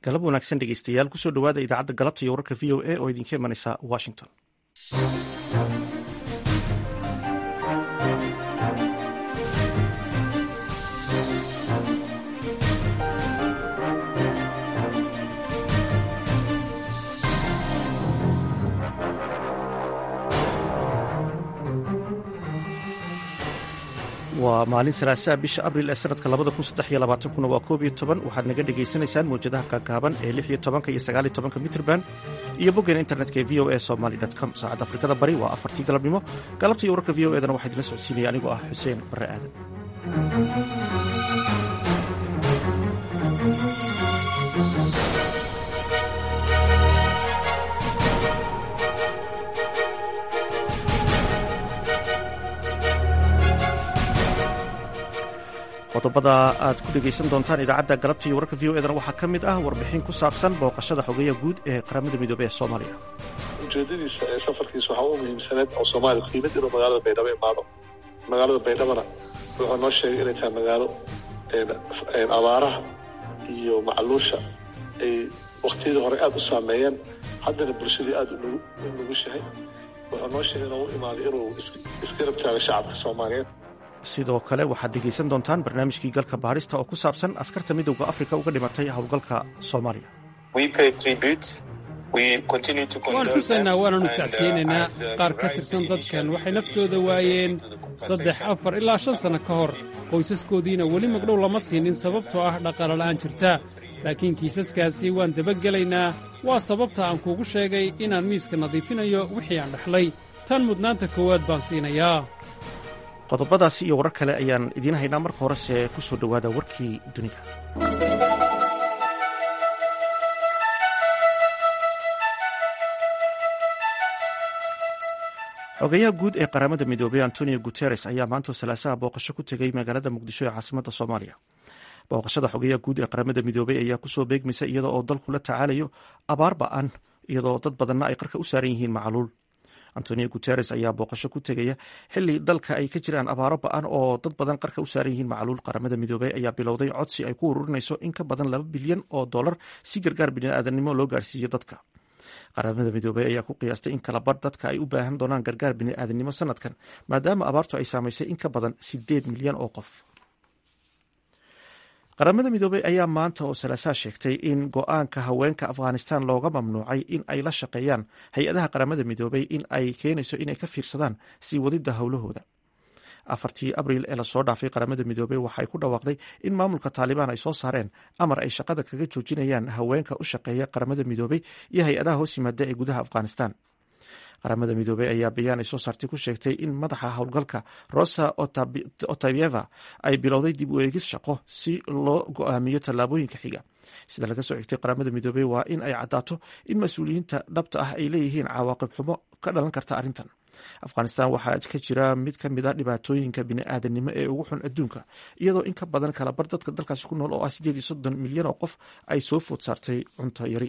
galab wanaagsan dhegeystayaal kusoo dhowaada idaacadda galabta iyo wararka v o a oo idinka imanaysa washington waa maalin salaasaa bisha abril ee sanadka labada kun saddex iyo labaatankuna waa koob iyo toban waxaad naga dhagaysanaysaan mawjadaha kaakaaban ee lix iyo tobanka iyo sagaal iyo tobanka mitrband iyo boggeena internetka ee v o a somaly com saacadda afrikada bari waa afartii galabnimo galabta iyo wararka v o edana waxaa idinla socodsiinaya anigoo ah xuseen barre aadan qodobada aad ku dhegaysan doontaan idaacadda galabta iyo wararka v o edana waxaa ka mid ah warbixin ku saabsan booqashada xogeeya guud ee qaramada midoobey ee soomaaliya ujeedadiisa ee safarkiisa waxaa u muhiimsaneed oo soomaaliya qiimad inuu magaalada baydhabo imaado magaalada baydhabona wuxuu noo sheegay inay tahay magaalo abaaraha iyo macluusha ay wakhtiyadii hore aada u saameeyeen haddana bulshadii aada u nugushahay wuxuu noo sheegay inuu u imaaday inuu iska rabtaaga shacabka soomaaliyeed sidoo kale waxaad dhegaysan doontaan barnaamijkii galka baarista oo ku saabsan askarta midowda afrika uga dhimatay howlgalka soomaaliya waan xusaynaa waananu tacsiyeynaynaa qaar ka tirsan dadkan waxay naftooda waayeen saddex afar ilaa shan sanno ka hor qoysaskoodiina weli magdhow lama siinin sababtoo ah dhaqaalala'aan jirta laakiin kiisaskaasi waan dabagelaynaa waa sababta aan kuugu sheegay inaan miiska nadiifinayo wixii aan dhexlay tan mudnaanta koowaad baan siinayaa qodobadaasi iyo warar kale ayaan idiin haynaa marka horese ku soo dhowaada warkii dunida xogeyaha guud ee qaramada midoobey antonio guteres ayaa maanta salaasaha booqasho ku tegay magaalada muqdisho ee caasimada soomaaliya booqashada xogeyaha guud ee qaramada midoobey ayaa kusoo beegmaysa iyadoo oo dalku la tacaalayo abaar ba-an iyadoo dad badanna ay qarka u saaran yihiin macaluul antonio guteres ayaa booqasho ku tegaya xili dalka ay ka jiraan abaaro ba-an oo dad badan qarka u saaran yihiin macaluul qaramada midoobey ayaa bilowday codsi ay ku ururinayso in ka badan laba bilyan oo dollar si gargaar biniaadanimo loo gaarsiiyo dadka qaramada midoobey ayaa ku qiyaastay in kalabar dadka ay u baahan doonaan gargaar biniaadanimo sanadkan maadaama abaartu ay saamaysay in ka badan sideed milyan oo qof qaramada midoobey ayaa maanta oo salaasaa sheegtay in go-aanka haweenka afghanistan looga mamnuucay in ay la shaqeeyaan hay-adaha qaramada midoobey in ay keenayso inay ka fiirsadaan sii wadida howlahooda afartii abriil ee lasoo dhaafay qaramada midoobey waxay ku dhawaaqday in maamulka taalibaan ay soo saareen amar ay shaqada kaga joojinayaan haweenka u shaqeeya qaramada midoobey iyo hay-adaha hoos yimaada ee gudaha afghanistan qaramada midoobey ayaa bayaan ay soo saartay ku sheegtay in madaxa howlgalka rosa otabyeva ay bilowday dib u eegis shaqo si loo go-aamiyo tallaabooyinka xiga sida laga soo xigtay qaramada midoobey waa in ay caddaato in mas-uuliyiinta dhabta ah ay leeyihiin cawaaqib xumo ka dhalan karta arrintan afghanistan waxaa ka jira mid ka mid a dhibaatooyinka bini'aadanimo ee ugu xun adduunka iyadoo in ka badan kalabar dadka dalkaasi ku nool oo ah sideed iyo soddon milyan oo qof ay soo food saartay cunto yari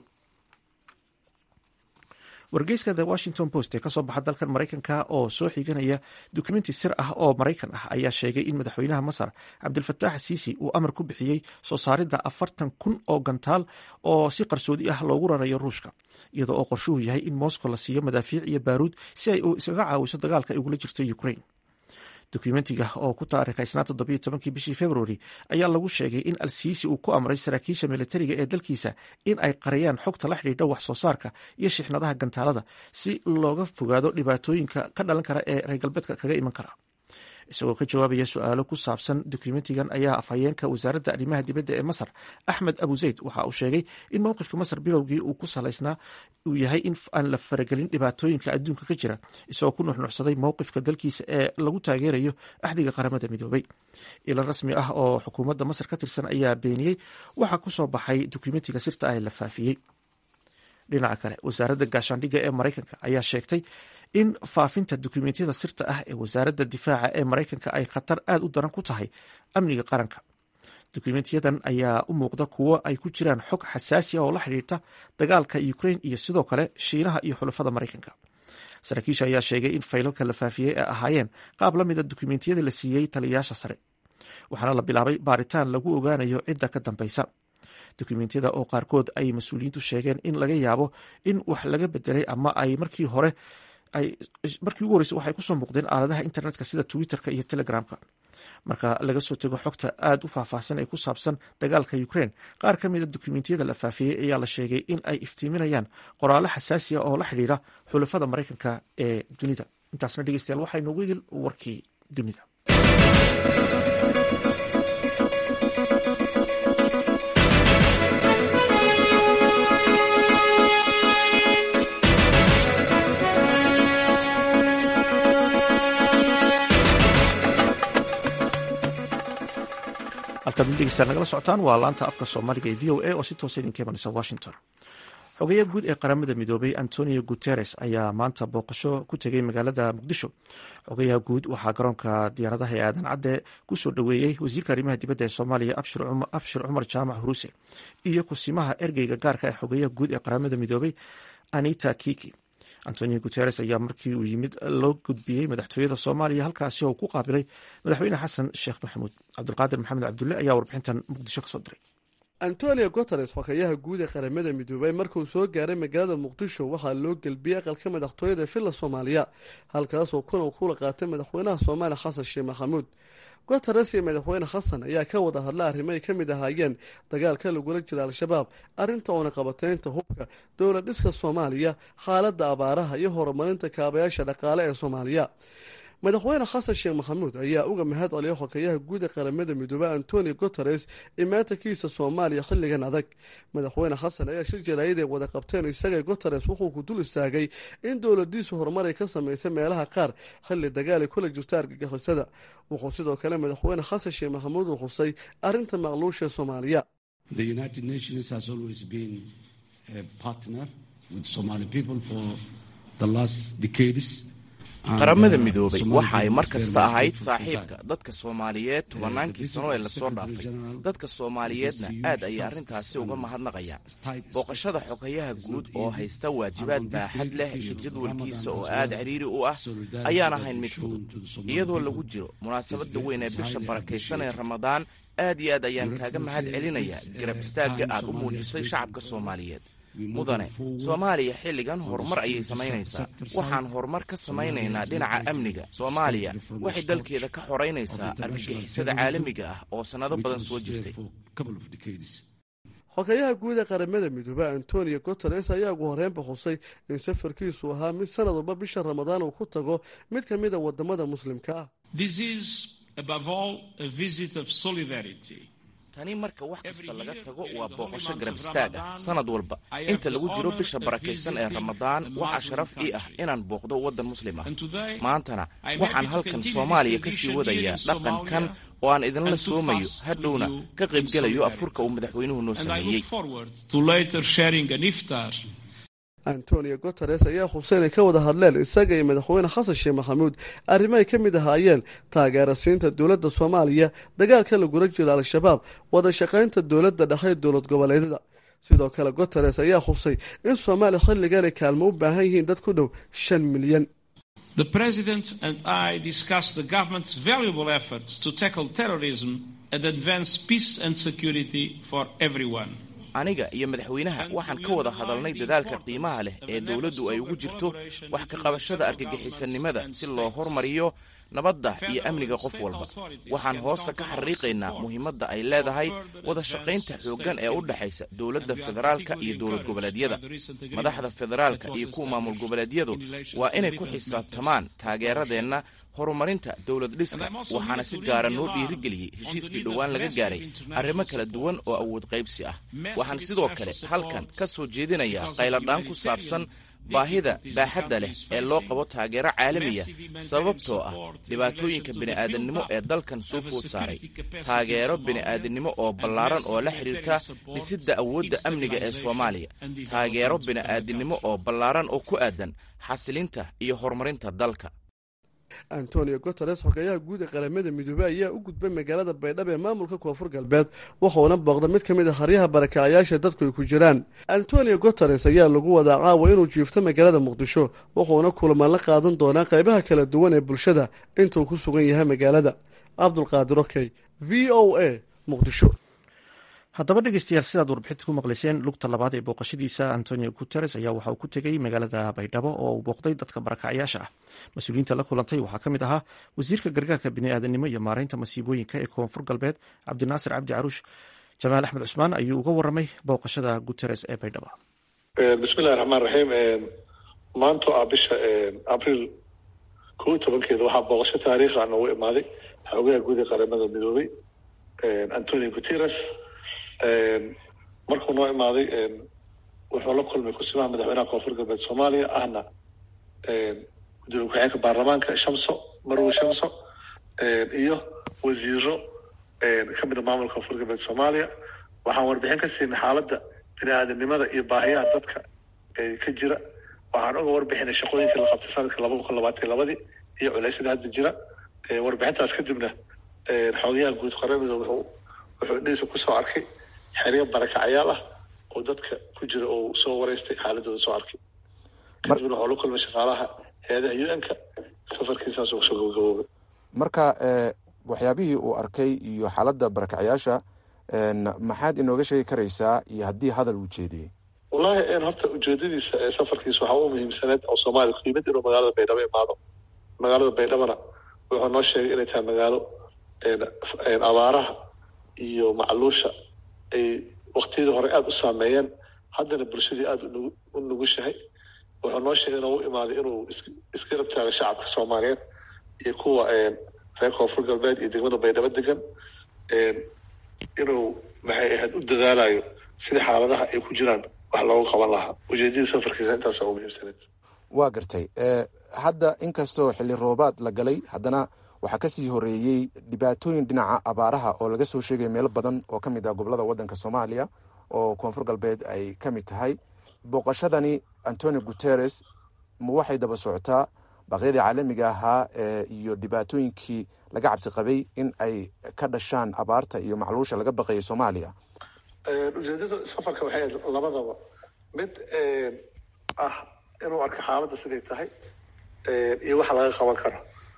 wargeyska the washington post ee kasoo baxa dalkan maraykanka oo soo xiganaya dukumenti sir ah oo maraykan ah ayaa sheegay in madaxweynaha masar cabdilfataax siisi uu amar ku bixiyey soo saaridda afartan kun oo gantaal oo si qarsoodi ah loogu rarayo ruushka iyadoo oo qorshuhu yahay in moscow la siiyo madaafiic iyo baaruud si ay iskaga caawiso dagaalka ay ugula jirto ukraine dokumentiga oo ku taariikhaysnaa toddobiyo tobankii bishii februari ayaa lagu sheegay in alsiisi uu ku amray saraakiisha militariga ee dalkiisa in ay qariyaan xogta la xidhiidha wax soo saarka iyo shixnadaha gantaalada si looga fogaado dhibaatooyinka ka dhalan kara ee reer galbeedka kaga iman kara isagoo ka jawaabaya su-aalo ku saabsan dokumentigan ayaa afhayeenka wasaaradda arrimaha dibadda ee masar axmed abu zayd waxa uu sheegay in mowqifka masar bilowgii uu ku salaysnaa uu yahay in aan la faragelin dhibaatooyinka adduunka ka jira isagoo ku nuxnuxsaday mowqifka dalkiisa ee lagu taageerayo axdiga qaramada midoobey ilan rasmi ah oo xukuumadda masar ka tirsan ayaa beeniyey waxa ku soo baxay dokumentiga sirta ah ee la faafiyey dhinaca kale wasaaradda gaashaandhigga ee maraykanka ayaa sheegtay in faafinta dukumentiyada sirta ah ee wasaaradda difaaca ee maraykanka ay khatar aad u daran ku tahay amniga qaranka dukumentiyadan ayaa u muuqda kuwo ay ku jiraan xog xasaasi ah oo la xidhiirta dagaalka ukraine iyo sidoo kale shiinaha iyo xulafada maraykanka saraakiisha ayaa sheegay in faylalka la faafiyey ay ahaayeen qaab la mida dukumentiyada la siiyey taliyayaasha sare waxaana la bilaabay baaritaan lagu ogaanayo cidda ka dambeysa dokumentiyada oo qaarkood ay mas-uuliyiintu sheegeen in laga yaabo in wax laga bedelay ama ay markii hore markii ugu horreysay waxay kusoo muuqdeen aaladaha internetka sida twitterka iyo telegramka marka laga soo tego xogta aada u faahfaahsan ee ku saabsan dagaalka ukraine qaar ka mida dokumentiyada la faafiyey ayaa la sheegay in ay iftiiminayaan qoraallo xasaasi ah oo la xidhiidha xulafada maraykanka ee dunida intaasna dhegeystayaal waxaa inoogu idil warkii dunida halkaad midhegeysaa nagala socotaan waa laanta afka soomaaliga ee v o a oo si toosa idinka imanaysa washington xogeyaha guud ee qaramada midoobay antonio guteres ayaa maanta booqasho ku tegay magaalada muqdisho xogeyaha guud waxaa garoonka diyaaradaha ee aadan cadde kusoo dhoweeyey wasiirka arrimaha dibadda ee soomaaliya abshir cumar jaamac huruuse iyo kusimaha ergeyga gaarka ee xogeyaha guud ee qaramada midoobay anita kiki antonio guteres ayaa markii uu yimid loo gudbiyey madaxtooyada soomaaliya halkaasi oo ku qaabilay madaxweyne xasan sheekh maxamuud cabdulqaadir maxamed cabdulle ayaa warbixintan muqdisho kasoo diray antonio guteres xogeyaha guud ee qaramada midoobay markuu soo gaaray magaalada muqdisho waxaa loo gelbiyey aqalka madaxtooyada villa soomaaliya halkaasoo kuna kula qaatay madaxweynaha soomaaliya xasan sheekh maxamuud guteres iyo madaxweyne xasan ayaa ka wada hadla arrimo ay ka mid ahaayeen dagaalka lagula jira al-shabaab arrinta oona qabateynta hubka dowlad dhiska soomaaliya xaaladda abaaraha iyo horumarinta kaabayaasha dhaqaale ee soomaaliya madaxweyne xasan sheekh maxamuud ayaa uga mahad celiya xogeyaha guud ee qaramada midoobey antonio guteres imaatankiisa soomaaliya xilligan adag madaxweyne xasan ayaa shir jaraayad ay wada qabteen isaga guteres wuxuu ku dul istaagay in dowladiisu horumar ay ka samaysay meelaha qaar xilli dagaal ay kula jirta argagixisada wuxuu sidoo kale madaxweyne xasan sheekh maxamuud uu xusay arrinta maqluusha ee soomaaliya qaramada midoobay waxa ay mar kasta ahayd saaxiibka dadka soomaaliyeed tobannaankii sano ee lasoo dhaafay dadka soomaaliyeedna aad ayay arrintaasi uga mahadnaqayaan booqashada xogayaha guud oo haysta waajibaad baaxad leh iyo jadwalkiisa oo aad cidhiiri u ah ayaan ahayn mid fudud iyadoo lagu jiro munaasabada weyn ee bisha barakaysan ee ramadaan aad iyo aad ayaan kaaga mahad celinayaa garab istaagga aad u muujisay shacabka soomaaliyeed mudane soomaaliya xilligan horumar ayay samaynaysaa waxaan horumar ka samaynaynaa dhinaca amniga soomaaliya waxay dalkeeda ka xoraynaysaa argagixisada caalamiga ah oo sannado badan soo jirtay xogeyaha guud ee qaramada midoobe antonio guteres ayaa ugu horreynba xusay in safarkiisu ahaa mid sanad walba bisha ramadaan uu ku tago mid ka mid a wadamada muslimka ah tani marka wax kasta laga tago waa booqasho garab istaag ah sanad walba inta lagu jiro bisha barakaysan ee ramadaan waxaa sharaf ii ah inaan booqdo waddan muslim ah maantana waxaan halkan soomaaliya ka sii wadayaa dhaqankan oo aan idinla soomayo hadhowna ka qaybgelayo afurka uu madaxweynuhu noo sameeyey antonio guteres ayaa xusay inay ka wada hadleen isaga iyo madaxweyne xasan sheekh maxamuud arrimo ay ka mid ahaayeen taageera siinta dowladda soomaaliya dagaalka lagula jiro al-shabaab wada shaqaynta dowladda dhexe dowlad goboleedyada sidoo kale guteres ayaa xusay in soomaaliya xilligan ay kaalmo u baahan yihiin dad ku dhow shan milyan The President and I discussed the government's valuable efforts to tackle terrorism and advance peace and security for everyone. aniga iyo madaxweynaha waxaan ka wada hadalnay dadaalka qiimaha leh ee dowladdu ay ugu jirto wax ka qabashada argagixisanimada si loo hormariyo nabadda iyo amniga qof walba waxaan hoosta ka xariiqaynaa muhiimadda ay leedahay wada shaqaynta xooggan ee u dhexaysa dowladda federaalka iyo dowlad goboleedyada madaxda federaalka iyo kuwa maamul goboleedyadu waa inay ku xisaabtamaan taageeradeenna horumarinta dowlad dhiska waxaana si gaara noo dhiirigeliyey heshiiskii dhowaan laga gaaray arrimo kala duwan oo awood qaybsi ah waxaan sidoo kale halkan ka soo jeedinayaa qayladhaan ku saabsan baahida baaxadda leh ee loo qabo taageero caalamiya sababtoo ah dhibaatooyinka bini'aadannimo ee dalkan soo food saaray taageero bini'aadannimo oo ballaaran oo la xidhiirta dhisidda awoodda amniga ee soomaaliya taageero bini'aadannimo oo ballaaran oo ku aadan xasilinta iyo horumarinta dalka antonio guteres xogeyaha guud ee qaramada midoobey ayaa u gudbay magaalada baydhabo ee maamulka koonfur galbeed wuxuuna booqda mid ka mid a haryaha barakaayaasha dadku ay ku jiraan antonio guteres ayaa lagu wadaa caawa inuu jiifto magaalada muqdisho wuxuuna kulamaan la qaadan doonaa qaybaha kala duwan ee bulshada intuu ku sugan yahay magaalada cabdulqaadir okey v o a muqdisho haddaba dhegeystayaal sidaad warbixinta ku maqlayseen lugta labaad ee booqashadiisa antonio guteres ayaa waxa uu ku tegey magaalada baydhabo oo uu booqday dadka barakacyaasha ah mas-uuliyiinta la kulantay waxaa ka mid ahaa wasiirka gargaarka biniaadanimo iyo maareynta masiibooyinka ee koonfur galbeed cabdinaasir cabdi caruush jamaal axmed cusmaan ayuu uga waramay booqashada guteres ee baydhabo bismillahi raxmaan raxiim maanto ah bisha abriil kow tobankeeda waxaa booqasho taariikha noogu imaaday xoogaha guud ee qaramada midoobay antonio guteres markuu noo imaaday wuxuu la kulmay kusimaha madaxweynaha koonfur galbeed soomaaliya ahna gudoomiye ku-xigeenka baarlamaanka shamso marwe shamso iyo wasiiro ka mida maamulka koonfur galbeed soomaaliya waxaan warbixin ka siinay xaaladda bini-aadanimada iyo baahiyaha dadka ka jira waxaan uga warbixinay shaqooyinkii la qabtay sanadka laba kun labaatan labadii iyo culeysyada hadda jira warbixintaas kadibna xoogayaha guud qaramida wuxuu wuxuu indhihiisa kusoo arkay xeryo barakacyaal ah oo dadka ku jira oo soo wareystay xaaladooda soo arkay kadibna waxuu la kulmay shaqaalaha hay-adaha u n-ka safarkiisaas uu soo gabagaboobay marka waxyaabihii uu arkay iyo xaaladda barakacyaasha maxaad inooga sheegi karaysaa iyo haddii hadal uu jeediyey wallahi horta ujeedadiisa ee safarkiisa waxaa u muhiimsaneed oo soomaaliya ku yimid inuu magaalada baydhabo imaado magaalada baydhabona wuxuu noo sheegay inay tahay magaalo abaaraha iyo macluusha ay waktiyadii hore aada u saameeyeen haddana bulshadii aada u nugushahay wuxuu noo sheegay inuu u imaaday inuu iska rabtaago shacabka soomaaliyeed iyo kuwa reer koonfur galbeed iyo degmada baydhabo degan inuu maxay ahayd u dadaalayo sida xaaladaha ay ku jiraan wax loogu qaban lahaa ujeedadii safarkiisa intaasa u muhiimsaneed waa gartay hadda inkastoo xilli roobaad la galay haddana waxaa kasii horeeyey dhibaatooyin dhinaca abaaraha oo laga soo sheegaya meelo badan oo ka mid ah gobolada waddanka soomaaliya oo koonfur galbeed ay ka mid tahay booqashadani antonio guteres ma waxay daba socotaa baaqyadii caalamiga ahaa iyo dhibaatooyinkii laga cabsi qabay in ay ka dhashaan abaarta iyo macluusha laga baqayay soomaaliya ujeedada safarka waxay ahayd labadaba mid ah inuu arko xaaladda siday tahay iyo waxa laga qaban karo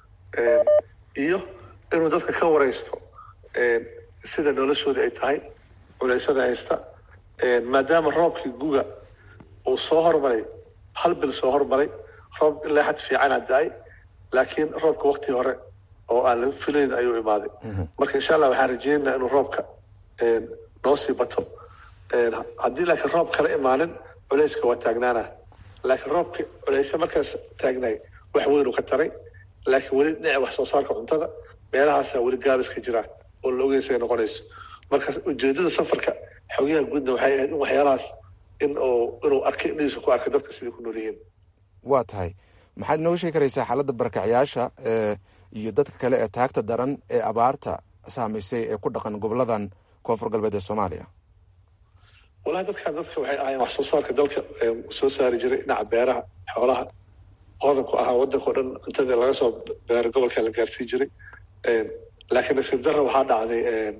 iyo inuu dadka ka wareysto sida noloshooda ay tahay culeysada haysta maadaama roobkii guga uu soo hormaray hal bil soo hormaray roob ilaa xad fiicana da-ay laakiin roobka waktii hore oo aan laga filayn ayuu imaaday marka insha allah waxaan rajeynaynaa inuu roobka noo sii bato haddii laakiin roob kala imaanin culeyska waa taagnaana laakiin roobka culeysa markaas taagnaay wax weyn uu ka taray laakiin weli dhinaca wax soo saarka cuntada meelahaasaa weli gaabiska jira oo la ogeysa ay noqonayso marka ujeedada safarka xogyaha guudna waxay ahayd in waxyaalahaas in uu inuu arkay indhihiisa ku arkay dadka siday ku nool yihiin waa tahay maxaad inooga sheegi karaysaa xaaladda barakacyaasha iyo dadka kale ee taagta daran ee abaarta saamaysay ee ku dhaqan goboladan koonfur galbeed ee soomaaliya wallahi dadkan dadka waxay ahaayeen wax soo saarka dalka soo saari jiray dhinaca beeraha xoolaha hodanku ahaa waddanka o dhan cuntada laga soo beero gobolka la gaarsii jiray laakiin nasiib darra waxaa dhacday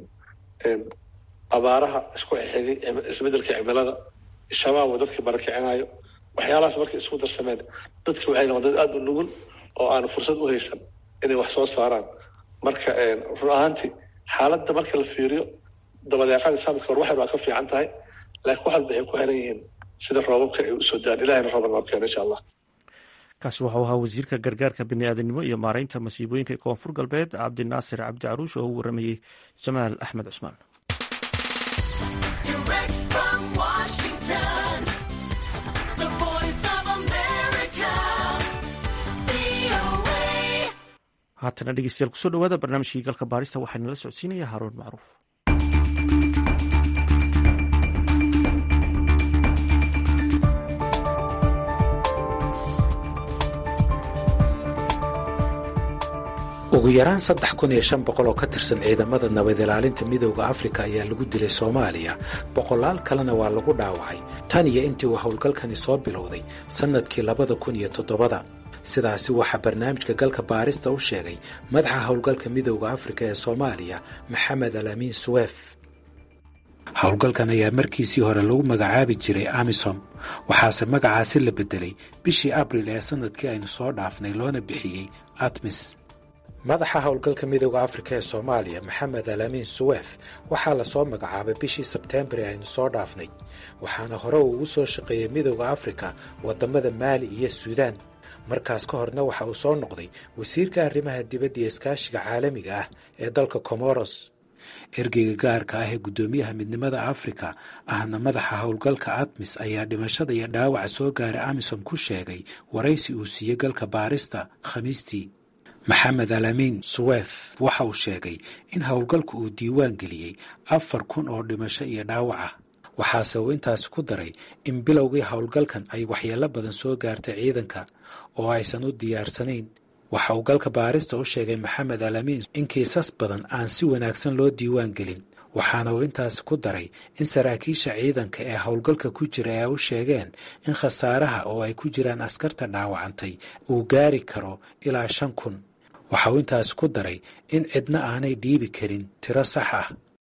abaaraha isku xigay isbedelka cimilada shabaab oo dadkii barakicinayo waxyaalahaas markay isku darsameen dadki waxay noqon dad aada u nugul oo aan fursad u haysan inay wax soo saaraan marka run ahaantii xaaladda marka la fiiriyo dabadeeqadii sanadka hor waxay waa ka fiican tahay laakiin wax walba ay ku xiran yihiin sida roobabka ay usoo daan ilahayna rooban waa keeno insha allah kaasi waxau ahaa wasiirka gargaarka biniaadanimo iyo maareynta masiibooyinka ee koonfur galbeed cabdinaasir cabdi caruush oo u waramayey jamaal axmed cusmaan haatana dhegeystayaal kusoo dhawaada barnaamijkii galka baarista waxaa nala socodsiinaya haaruun macruuf ugu yaraan saddex kun iyo shan boqol oo ka tirsan ciidamada nabad ilaalinta midooda afrika ayaa lagu dilay soomaaliya boqolaal kalena waa lagu dhaawacay tan iyo intii uu howlgalkani soo bilowday sannadkii labada kun iyo toddobada sidaasi waxaa barnaamijka galka baarista u sheegay madaxa howlgalka midooda afrika ee soomaaliya maxamed alamiin suweef howlgalkan ayaa markiisii hore lagu magacaabi jiray amisom waxaase magacaasi la beddelay bishii abril ee sannadkii aynu soo dhaafnay loona bixiyey atmis madaxa howlgalka midooda afrika ee soomaaliya maxamed alaamiin suweef waxaa lasoo magacaabay bishii sebteembar ee aynu soo dhaafnay waxaana hore uu ugu soo shaqeeyey midooda afrika waddamada maali iyo suudaan markaas ka horna waxa uu soo noqday wasiirka arrimaha dibadda iyo iskaashiga caalamiga ah ee dalka comoros ergeyga gaarka ah ee guddoomiyaha midnimada afrika ahna madaxa howlgalka admis ayaa dhimashada iyo dhaawaca soo gaaray amisom ku sheegay waraysi uu siiyey galka baarista khamiistii maxamed alaamiin suweef waxa uu sheegay in howlgalku uu diiwaan geliyey afar kun oo dhimasho iyo dhaawac ah waxaase uu intaasi ku daray in bilowgii howlgalkan ay waxyeello badan soo gaartay ciidanka oo aysan u diyaarsanayn waxa uu galka baarista u sheegay maxamed alaamiin in kiisas badan aan si wanaagsan loo diiwaan gelin waxaana uu intaasi ku daray in saraakiisha ciidanka ee howlgalka ku jira ay u sheegeen in khasaaraha oo ay ku jiraan askarta dhaawacantay uu gaari karo ilaa shan kun waxa uu intaasi ku daray in cidna aanay dhiibi karin tiro sax ah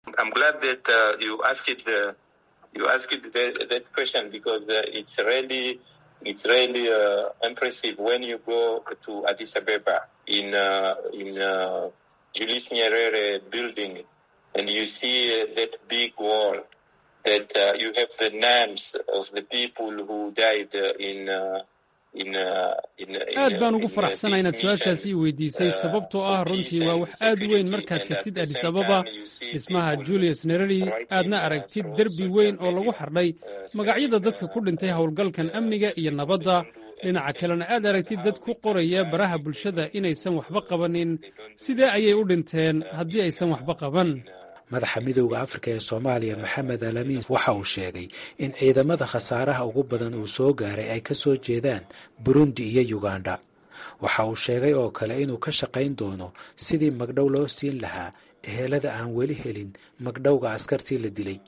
it's really uh, impressive when you go to Addis Ababa in uh, in uh, Julius Nyerere building and you see uh, that big wall that uh, you have the names of the people who died uh, in uh, aad baan ugu faraxsanahay inaad su-aashaasi i weydiisay sababtoo ah runtii waa wax aad u weyn markaad tegtid adis ababa dhismaha julius nereri aadna aragtid derbi weyn oo lagu xardhay magacyada dadka ku dhintay howlgalkan amniga iyo nabadda dhinaca kalena aad aragtid dad ku qoraya baraha bulshada inaysan waxba qabanin sidee ayay u dhinteen haddii aysan waxba qaban madaxa midowda afrika ee soomaaliya maxamed alaamiin waxa uu sheegay in ciidamada khasaaraha ugu badan uu soo gaaray ay ka soo jeedaan burundi iyo yuganda waxa uu sheegay oo kale inuu ka shaqayn doono sidii magdhow loo siin lahaa ehelada aan weli helin magdhowga askartii la dilay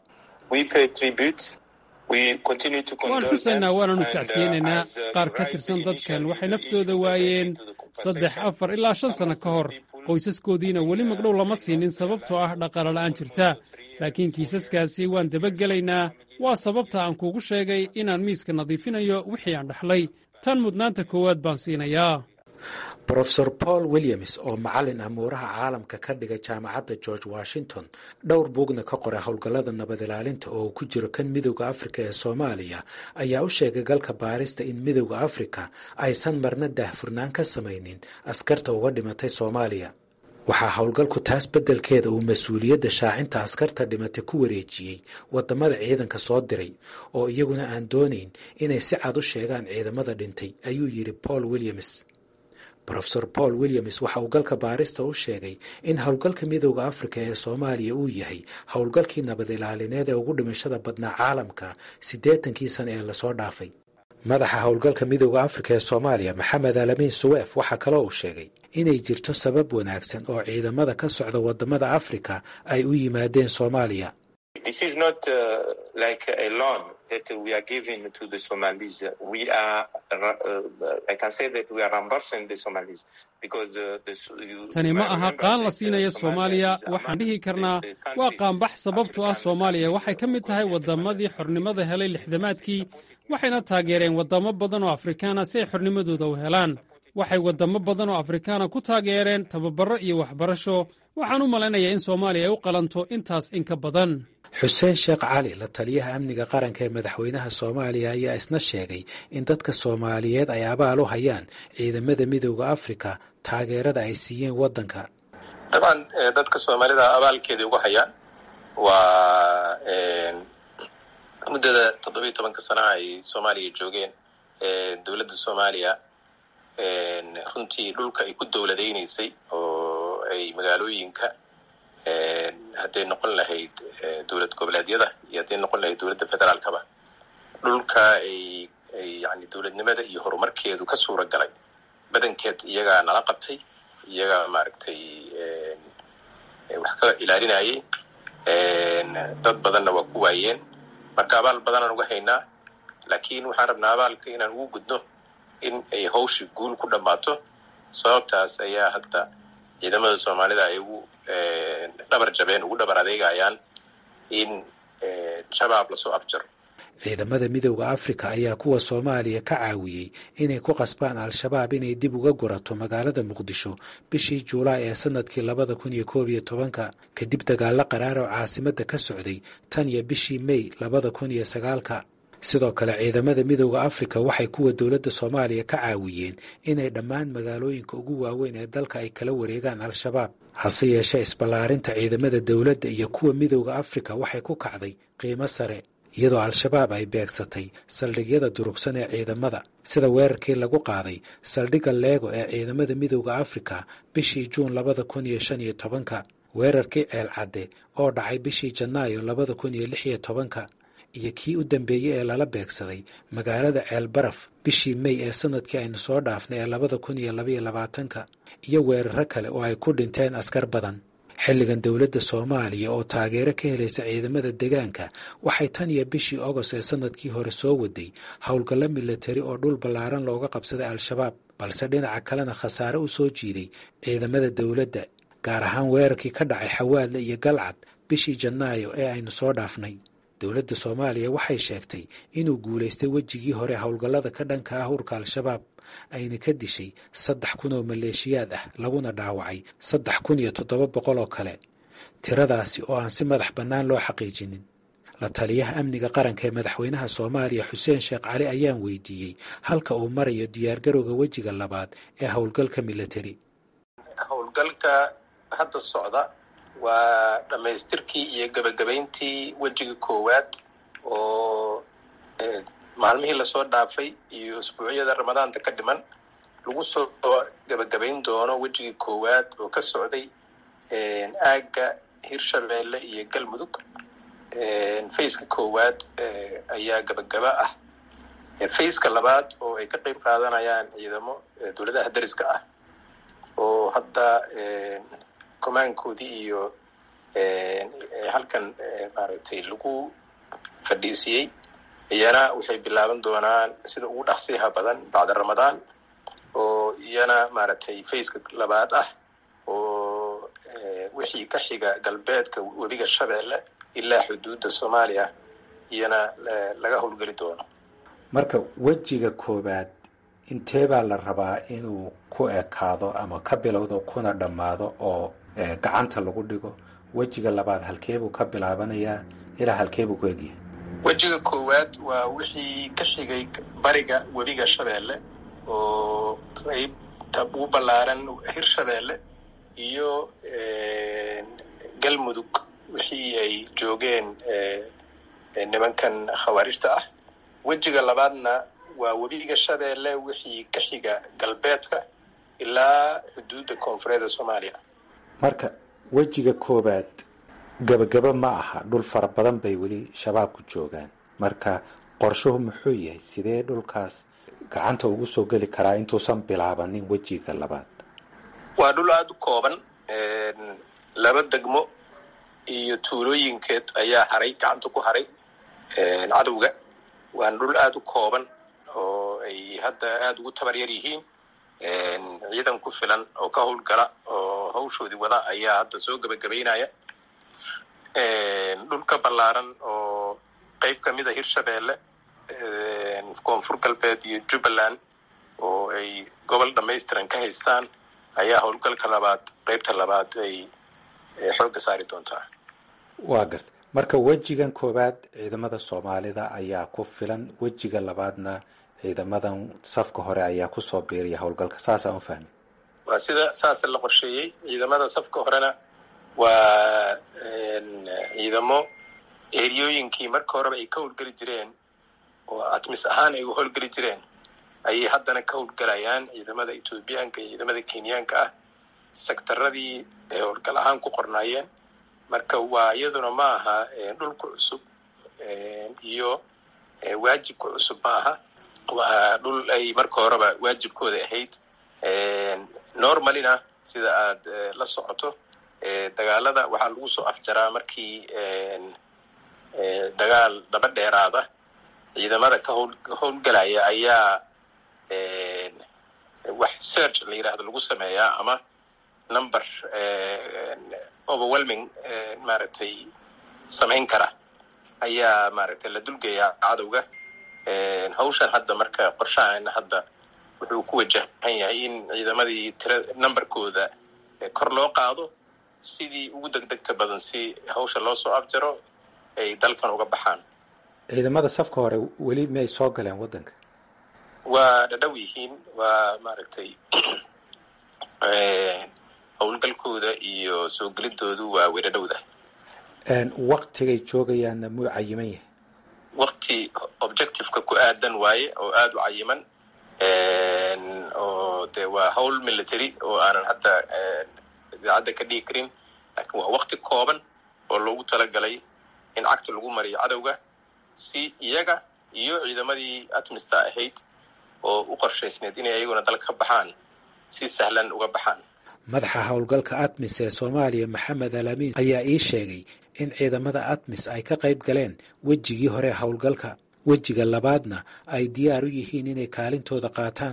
waan xusaynaa waananu tacsiyeynaynaa qaar ka tirsan dadkan waxay naftooda waayeen saddex afar ilaa shan sanno ka hor qoysaskoodiina weli magdhow lama siinin sababtoo ah dhaqalala'aan jirta laakiin kiisaskaasi waan dabagelaynaa waa sababta aan kuugu sheegay inaan miiska nadiifinayo wixii aan dhaxlay tan mudnaanta koowaad baan siinayaa brofesor paul williams oo macallin amuuraha caalamka ka dhigay jaamacadda george washington dhowr buugna ka qoray howlgallada nabad ilaalinta oo uu ku jiro kan midowda afrika ee soomaaliya ayaa u sheegay galka baarista in midowda afrika aysan marna daahfurnaan ka samaynin askarta uga dhimatay soomaaliya waxaa howlgalku taas beddelkeeda uu mas-uuliyadda shaacinta askarta dhimatay ku wareejiyey waddamada ciidanka soo diray oo iyaguna aan doonayn inay si cad u sheegaan ciidamada dhintay ayuu yidhi paul williams rofesor paul williams waxa uu galka baarista u sheegay in howlgalka midowda afrika ee soomaaliya uu yahay howlgalkii nabad ilaalineed ee ugu dhimashada badnaa caalamka siddeetankii sana ee lasoo dhaafay madaxa howlgalka midowda afrika ee soomaaliya maxamed alaamiin suweef waxaa kaloo uu sheegay inay jirto sabab wanaagsan oo ciidamada ka socda waddamada afrika ay u yimaadeen soomaaliya that we are giving to the Somalis. We are, uh, I can say that we are reimbursing the Somalis because uh, the, you, tani ma aha qaan la siinaya soomaaliya waxaan dhihi karnaa waa qaanbax sababtu ah soomaaliya waxay ka mid tahay waddamadii xornimada helay lixdamaadkii waxayna taageereen waddamo badan oo afrikaana si ay xornimadooda u helaan waxay waddamo badan oo afrikaana ku taageereen tababarro iyo waxbarasho waxaan u malaynayaa in soomaaliya ay u qalanto intaas in ka badan xuseen sheekh cali la taliyaha amniga qaranka ee madaxweynaha soomaaliya ayaa isna sheegay in dadka soomaaliyeed ay abaal u hayaan ciidamada midowda afrika taageerada ay siiyeen waddanka dabcan dadka soomaalida abaalkeedii ugu hayaan waa muddada toddobiiyo tobanka sana ay soomaaliya joogeen dowladda soomaaliya runtii dhulka ay ku dowladaynaysay oo ay magaalooyinka hadday noqon lahayd dowlad goboleedyada iyo hadday noqon lahayd dowladda federaalkaba dhulka ay ay yani dowladnimada iyo horumarkeedu ka suura galay badankeed iyagaa nala qabtay iyagaa maaragtay wax ka ilaalinayay dad badanna waa ku waayeen marka abaal badanaan uga haynaa laakiin waxaan rabnaa abaalka inaan ugu gudno in ay hawshi guul ku dhammaato sababtaas ayaa hadda ciidamada soomaalida ay ugu dhabar jabeen ugu dhabar adeegayaan in shabaab lasoo afjaro ciidamada midowda afrika ayaa kuwa soomaaliya ka caawiyey inay ku qasbaan al-shabaab inay dib uga gurato magaalada muqdisho bishii juulaay ee sanadkii labada kun iyo koob iyo tobanka kadib dagaallo qaraar oo caasimadda ka socday tan iyo bishii mey labada kun iyo sagaalka sidoo kale ciidamada midowda afrika waxay kuwa dowladda soomaaliya ka caawiyeen inay dhammaan magaalooyinka ugu waaweyn ee dalka ay kala wareegaan al-shabaab hase yeeshee isballaarinta ciidamada dowladda iyo kuwa midowda afrika waxay ku kacday qiimo sare iyadoo al-shabaab ay beegsatay saldhigyada durugsan ee ciidamada sida weerarkii lagu qaaday saldhigga leego ee ciidamada midowda afrika bishii juun labada kun iyo shan iyo tobanka weerarkii ceel cadde oo dhacay bishii janaayo labada kun iyo lix iyo tobanka iyo kii u dambeeyey ee lala beegsaday magaalada ceel baraf bishii mey ee sanadkii aynu soo dhaafnay ee labada kun iyo labaiyo labaatanka iyo weeraro kale oo ay ku dhinteen askar badan xilligan dowladda soomaaliya oo taageero ka helaysa ciidamada degaanka waxay tan iyo bishii ogost ee sanadkii hore soo waday howlgallo milatari oo dhul ballaaran looga qabsaday al-shabaab balse dhinaca kalena khasaare u soo jiiday ciidamada dowladda gaar ahaan weerarkii ka dhacay xawaadle iyo galcad bishii janaayo ee aynu soo dhaafnay dowladda soomaaliya waxay sheegtay inuu guulaystay wejigii hore howlgallada ka dhanka ah urka al-shabaab ayna ka dishay saddex kun oo maleeshiyaad ah laguna dhaawacay saddex kun iyo toddoba boqol oo kale tiradaasi oo aan si madax bannaan loo xaqiijinin la taliyaha amniga qaranka ee madaxweynaha soomaaliya xuseen sheekh cali ayaan weydiiyey halka uu marayo diyaargarowga wejiga labaad ee howlgalka milatari howlgalka hadda socda waa dhammaystirkii iyo gebagabayntii wejiga koowaad oo maalmihii lasoo dhaafay iyo usbuucyada ramadaanta ka dhiman lagu soo gebagabayn doono wejigii koowaad oo ka socday aagga hirshabeelle iyo galmudug fayska koowaad ayaa gebagaba ah fayska labaad oo ay ka qeyb qaadanayaan ciidamo dowladaha dariska ah oo hadda comaankoodii iyo halkan maaragtay lagu fadhiisiyey iyana waxay bilaaban doonaan sida ugu dhaqsiyaha badan bacda ramadaan oo iyana maaragtay fayska labaad ah oo wixii ka xiga galbeedka webiga shabeelle ilaa xuduudda soomaaliya iyana laga howlgeli doono marka wejiga koowaad intee baa la rabaa inuu ku ekaado ama ka bilowdo kuna dhammaado oo gacanta lagu dhigo wejiga labaad halkeebuu ka bilaabanayaa ilaa halkeebuu ku egyahay wejiga koowaad waa wixii ka xigay bariga webiga shabeelle oo qaybta ugu ballaaran hirshabeelle iyo galmudug wixii ay joogeen nimankan khawaarijta ah wejiga labaadna waa webiga shabeelle wixii ka xiga galbeedka ilaa xuduudda koonfureedda soomaaliya marka wejiga koowaad gabagaba ma aha dhul fara badan bay weli shabaabku joogaan marka qorshuhu muxuu yahay sidee dhulkaas gacanta ugu soo geli karaa intuusan bilaabanin wejiga labaad waa dhul aada u kooban laba degmo iyo tuulooyinkeed ayaa haray gacanta ku haray cadowga waana dhul aada u kooban oo ay hadda aada ugu tabar yar yihiin ciidan ku filan oo ka howlgala oo hawshoodii wada ayaa hadda soo gebagabaynaya dhulka ballaaran oo qeyb ka mid a hirshabeelle koonfur galbeed iyo jubbaland oo ay gobol dhamaystiran ka haystaan ayaa howlgalka labaad qeybta labaad ay xoogga saari doontaa waa garta marka wejigan koowaad ciidamada soomaalida ayaa ku filan wejiga labaadna ciidamadan safka hore ayaa kusoo biiriya howlgalka saasaan u fahmi waa sida saasa la qorsheeyey ciidamada safka horena waa ciidamo eriyooyinkii marka horeba ay ka howlgeli jireen oo atmis ahaan ay u howlgeli jireen ayay haddana ka howlgelayaan ciidamada ethoobiyaanka iyo ciidamada kenyaanka ah sektaradii ay howlgal ahaan ku qornaayeen marka waa iyaduna ma aha dhulku cusub iyo waajibka cusub ma aha waa dhul ay marka horeba waajibkooda ahayd normalina sida aad la socoto dagaalada waxaa lagu soo afjaraa markii dagaal daba dheeraada ciidamada ka howl howlgelaya ayaa wax search la yidhaahdo lagu sameeyaa ama number overwhelming maaragtay samayn kara ayaa maaragtay la dulgeeyaa cadowga hawshan hadda marka qorshahaana hadda wuxuu ku wajahan yahay in ciidamadii tira numberkooda kor loo qaado sidii ugu degdegta badan si hawsha loo soo abjaro ay dalkan uga baxaan ciidamada safka hore weli miyay soo galeen waddanka waa dhadhow yihiin waa maaragtay howlgalkooda iyo soo gelidoodu waa weydhadhowda waktigay joogayaanna muu cayiman yahay wakti objectiveka ku aadan waaye oo aada u cayiman oo de waa howl military oo aanan hadda idaacadda ka dhigi karin laakiin waa wakti kooban oo loogu talagalay in cagta lagu mariyo cadowga si iyaga iyo ciidamadii atmista ahayd oo u qorshaysneed inay ayaguna dal ka baxaan si sahlan uga baxaan madaxa howlgalka atmis ee soomaaliya maxamed alaamiin ayaa ii sheegay in ciidamada atmis ay ka qayb galeen wejigii hore howlgalka wejiga labaadna ay diyaar u yihiin inay kaalintooda qaataan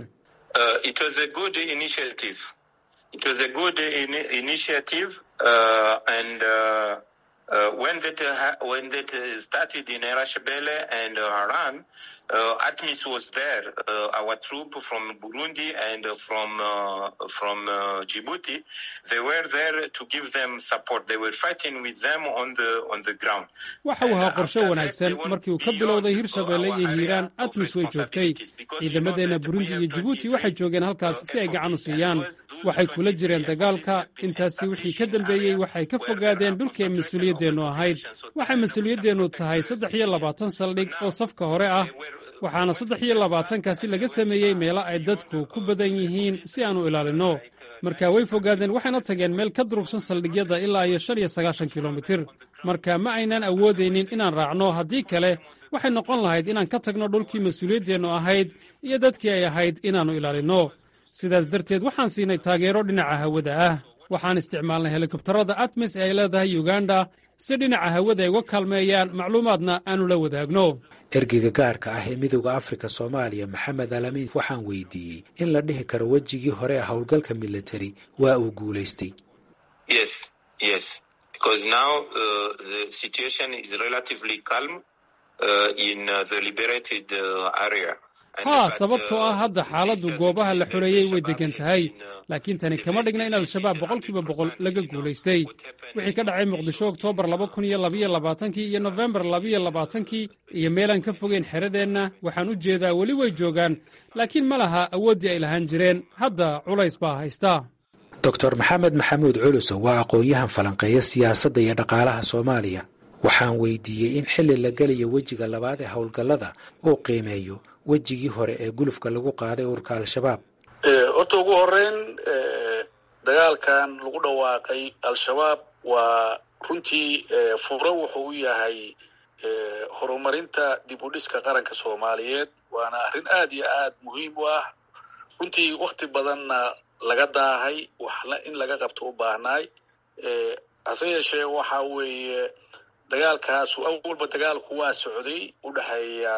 Uh, ATMIS was there. Uh, our troop from Burundi and uh, from from Djibouti, they were there to give them support. They were fighting with them on the on the ground. waxa uu ahaa qorshe wanaagsan markii uu ka bilowday hirshabeelle iyo hiiraan atmis way joogtay ciidamadeenna burundi iyo jibuuti waxay joogeen halkaas si ay gacan u siiyaan waxay kula jireen dagaalka intaasi wixii ka dambeeyey waxay ka fogaadeen dhulkii mas-uuliyaddeennu ahayd waxay mas-uuliyaddeennu tahay saddex iyo labaatan saldhig oo safka hore ah waxaana saddex iyo labaatankaasi laga sameeyey meelo ay dadku ku badan yihiin si aanu ilaalinno marka way fogaadeen waxayna tageen meel ka durugsan saldhigyada ilaa iyo shan iyo sagaashan kilomitir marka ma aynan awoodaynin inaan raacno haddii kale waxay noqon lahayd inaan ka tagno dhulkii mas-uuliyaddeennu ahayd iyo dadkii ay ahayd inaannu ilaalinno sidaas darteed waxaan siinay taageero dhinaca hawada ah waxaan isticmaalnay helikobtarada atmis ee ay leedahay uganda si dhinaca hawada ay uga kaalmeeyaan macluumaadna aannu la wadaagno ergeyga gaarka ah ee midowda afrika soomaaliya maxamed alamiin waxaan weydiiyey in la dhihi karo wejigii hore ee howlgalka military waa uu guulaystay Yes, yes, because now uh, the situation is relatively calm uh, in uh, the liberated uh, area. haa sababtoo ah hadda xaaladdu goobaha la xoreeyey way deggan tahay laakiin tani kama dhigna in al-shabaab boqolkiiba boqol laga guulaystay wixii ka dhacay muqdisho oktoobar laba kun iyo labaiyo labaatankii iyo nofembar labaiyo labaatankii iyo meelaan ka fogeyn xeradeenna waxaan u jeedaa weli way joogaan laakiin ma laha awooddii ay lahaan jireen hadda culays baa haysta doctor maxamed maxamuud culuso waa aqoon-yahan falanqeeya siyaasadda iyo dhaqaalaha soomaaliya waxaan weydiiyey in xilli la gelayo wejiga labaad ee howlgallada uu qiimeeyo wejigii hore ee gulufka lagu qaaday ururka al-shabaab horta ugu horeyn dagaalkan lagu dhawaaqay al-shabaab waa runtii furo wuxuu u yahay horumarinta dib u dhiska qaranka soomaaliyeed waana arrin aad iyo aad muhiim u ah runtii wakti badanna laga daahay waxna in laga qabto u baahnaay hase yeeshee waxa weeye dagaalkaasu awalba dagaalku waa socday u dhexeeya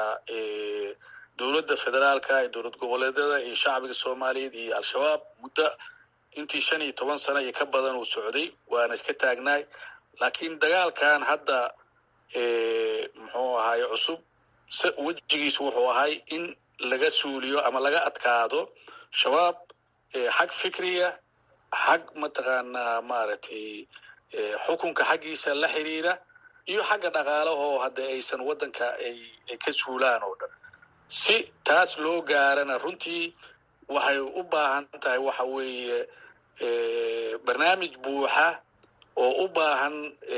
dowladda federaalka ee dowlad goboleedyada iyo shacbiga soomaaliyeed iyo al-shabaab muddo intii shan iyo toban sano iyo ka badan uu socday waana iska taagnaay laakiin dagaalkan hadda muxuu ahaay cusub wejigiisu wuxuu ahay in laga suuliyo ama laga adkaado shabaab xag fikriya xag mataqaanaa maaragtay xukunka xaggiisa la xiriira iyo xagga dhaqaalahoo hadda aysan waddanka ay ka suulaan oo dhan si taas loo gaarana runtii waxay u baahan tahay waxa weeye barnaamij buuxa oo u baahan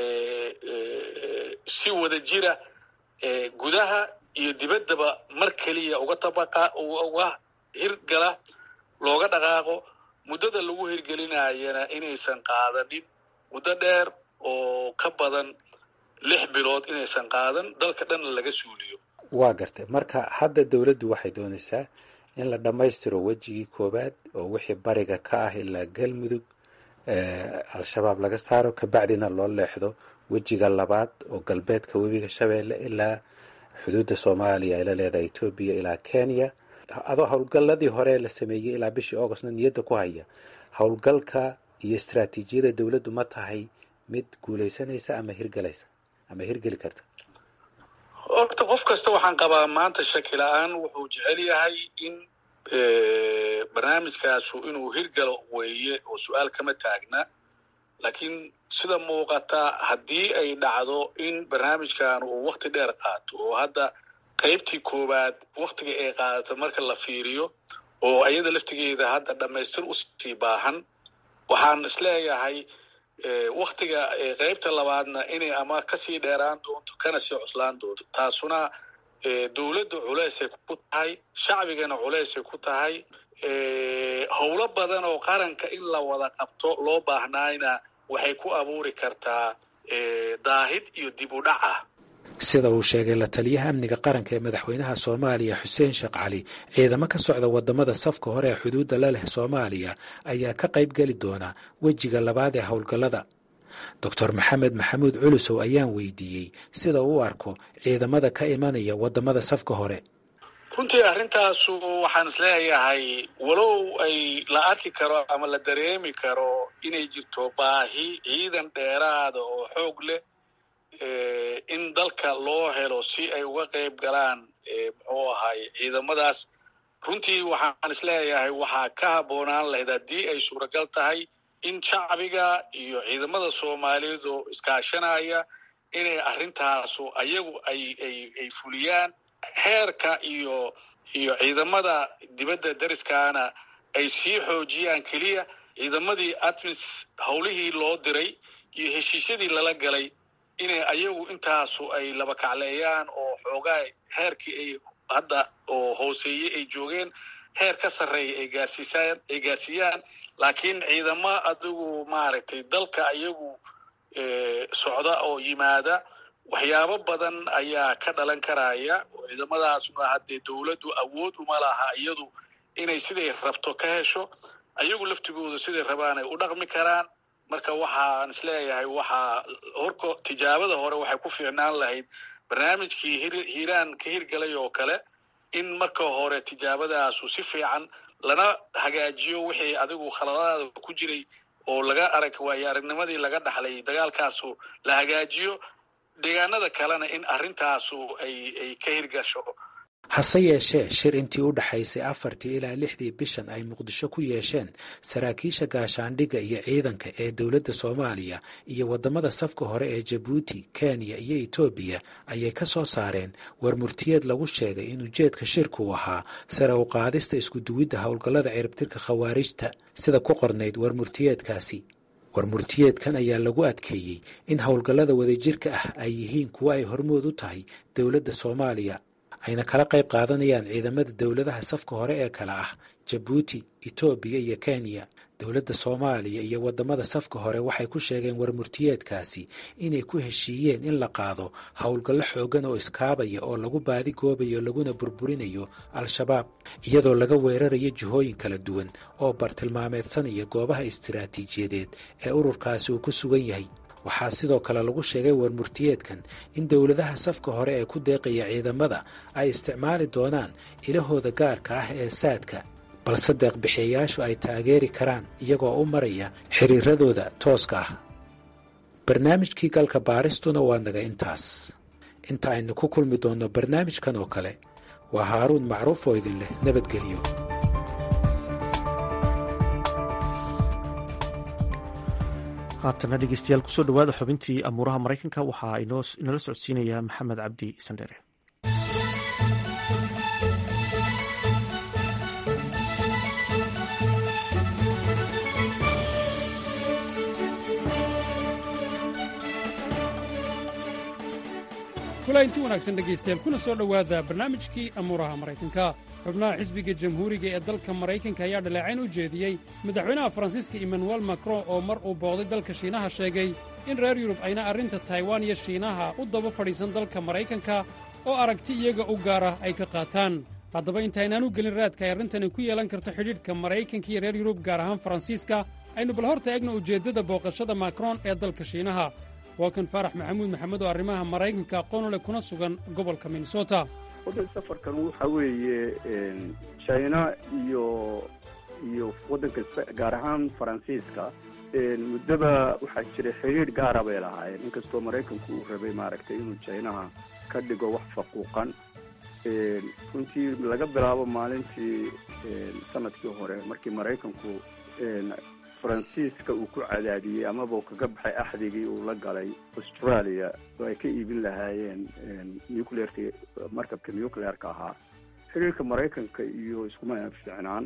si wada jira gudaha iyo dibaddaba mar keliya uga tabaqa uga hirgala looga dhaqaaqo muddada lagu hirgelinayana inaysan qaadanin muddo dheer oo ka badan lix bilood inaysan qaadan dalka dhanna laga suuliyo waa gartay marka hadda dowladdu waxay doonaysaa in la dhammaystiro wejigii koowaad oo wixii bariga ka ah ilaa galmudug al-shabaab laga saaro kabacdina loo leexdo wejiga labaad oo galbeedka webiga shabeelle ilaa xuduudda soomaaliya ay la leedahay etoobiya ilaa kenya adoo howlgalladii hore la sameeyey ilaa bishii augustna niyadda ku haya howlgalka iyo istraatiijiyada dowladdu ma tahay mid guulaysanaysa ama hirgelaysa ama hirgeli karta horta qof kasta waxaan qabaa maanta shaki la-aan wuxuu jecel yahay in barnaamijkaasu inuu hirgalo weeye oo su-aal kama taagna laakiin sida muuqata haddii ay dhacdo in barnaamijkan uu wakti dheer qaato oo hadda qaybtii koowaad waktiga ay qaadato marka la fiiriyo oo ayada laftigeeda hadda dhammaystir usii baahan waxaan isleeyahay waktiga qaybta labaadna inay ama kasii dheeraan doonto kana sii cuslaan doonto taasuna dowladda culeysay ku tahay shacbigana culeysay ku tahay howlo badan oo qaranka in la wada qabto loo baahnaayna waxay ku abuuri kartaa daahid iyo dib u dhac ah sida uu sheegay la taliyaha amniga qaranka ee madaxweynaha soomaaliya xuseen sheekh cali ciidamo ka socda wadamada safka hore ee xuduudda la leh soomaaliya ayaa ka qayb geli doona wejiga labaad ee howlgallada doctor maxamed maxamuud culusow ayaan weydiiyey sida uu arko ciidamada ka imanaya wadamada safka hore runtii arrintaasu waxaan isleeyahay walow ay la arki karo ama la dareemi karo inay jirto baahi ciidan dheeraada oo xoog leh in dalka loo helo si ay uga qayb galaan muxuu ahay ciidamadaas runtii waxaan isleeyahay waxaa ka habboonaan lahayd haddii ay suuragal tahay in shacbiga iyo ciidamada soomaaliyeed oo iskaashanaya inay arrintaasu ayagu ay ay ay fuliyaan heerka iyo iyo ciidamada dibadda dariskaana ay sii xoojiyaan keliya ciidamadii atmis howlihii loo diray iyo heshiisyadii lala galay inay ayagu intaasu ay laba kacleeyaan oo xoogaa heerkii ay hadda oo hooseeyey ay joogeen heer ka sarreeya ay gaarsiisaan ay gaarsiiyaan laakiin ciidamo adigu maaragtay dalka ayagu socda oo yimaada waxyaabo badan ayaa ka dhalan karaya ciidamadaasuna haddee dowladdu awood uma laha iyadu inay siday rabto ka hesho ayagu laftigooda siday rabaan ay u dhaqmi karaan marka waxaan isleeyahay waxaa horko tijaabada hore waxay ku fiicnaan lahayd barnaamijkii hiiraan ka hirgalay oo kale in marka hore tijaabadaasu si fiican lana hagaajiyo wixii adigu khaladaada ku jiray oo laga arag waayo aragnimadii laga dhaxlay dagaalkaasu la hagaajiyo deegaanada kalena in arrintaasu ay ay ka hirgasho hase yeeshee shir intii u dhexaysay afartii ilaa lixdii bishan ay muqdisho ku yeesheen saraakiisha gaashaandhigga iyo ciidanka ee dowladda soomaaliya iyo waddamada safka hore ee jabuuti kenya iyo etoobiya ayay ka soo saareen warmurtiyeed lagu sheegay in ujeedka shirku ahaa sare u qaadista iskuduwidda howlgallada ciribtirka khawaarijta sida ku qornayd warmurtiyeedkaasi warmurtiyeedkan ayaa lagu adkeeyey in howlgallada wadajirka ah ay yihiin kuwo ay hormood u tahay dowladda soomaaliya ayna kala qayb qaadanayaan ciidamada dowladaha safka hore ee kale ah jabuuti etoobiya iyo kenya dowladda soomaaliya iyo waddamada safka hore waxay ku sheegeen warmurtiyeedkaasi inay ku heshiiyeen in la qaado howlgallo xoogan oo iskaabaya oo lagu baadi goobayo laguna burburinayo al-shabaab iyadoo laga weerarayo jihooyin kala duwan oo bartilmaameedsanaya goobaha istiraatiijiyadeed ee ururkaasi uu ku sugan yahay waxaa sidoo kale lagu sheegay warmurtiyeedkan in dowladaha safka hore ee ku deeqaya ciidamada ay isticmaali doonaan ilahooda gaarka ah ee saadka balse deeqbixiyayaashu ay taageeri karaan iyagoo u maraya xiriiradooda tooska ah barnaamijkii galka baaristuna waa naga intaas inta aynu ku kulmi doonno barnaamijkan oo kale waa haaruun macruuf oo idin leh nabadgelyo haatana dhegeystayaal kusoo dhawaada xubintii amuuraha maraykanka waxaa inala socodsiinaya maxamed cabdi sandhere kula inti wanaagsan dhegaystayaal kuna soo dhowaada barnaamijkii amuuraha maraykanka xubnaha xisbiga jamhuuriga ee dalka maraykanka ayaa dhaleecayn u jeediyey madaxweynaha faransiiska emmanuel macron oo mar uu booqday dalka shiinaha sheegay in reer yurub ayna arrinta taiwan iyo shiinaha u daba fadhiisan dalka maraykanka oo aragti iyaga u gaara ay ka qaataan haddaba intaynaan u gelin raadka ay arrintani ku yeelan karto xidhiidhka maraykanka iyo reer yurub gaar ahaan faransiiska aynu bal horta egna ujeeddada booqashada macron ee dalka shiinaha waa kan faarax maxamuud maxamed oo arrimaha maraykanka aqoon u leh kuna sugan gobolka minnesota waddan safarkan waxa weeye china iyo iyo waddanka gaar ahaan faransiiska muddaba waxaa jiray xiriir gaara bay lahaayeen inkastoo maraykanku uu rabay maaragtay inuu jinaha ka dhigo wax faquuqan runtii laga bilaabo maalintii sanadkii hore markii maraykanku faransiiska uu ku cadaadiyey amaba uu kaga baxay axdigii uu la galay australia oo ay ka iibin lahaayeen nucleerka markabka nucleerka ahaa xiriirka maraykanka iyo iskuma fiicnaan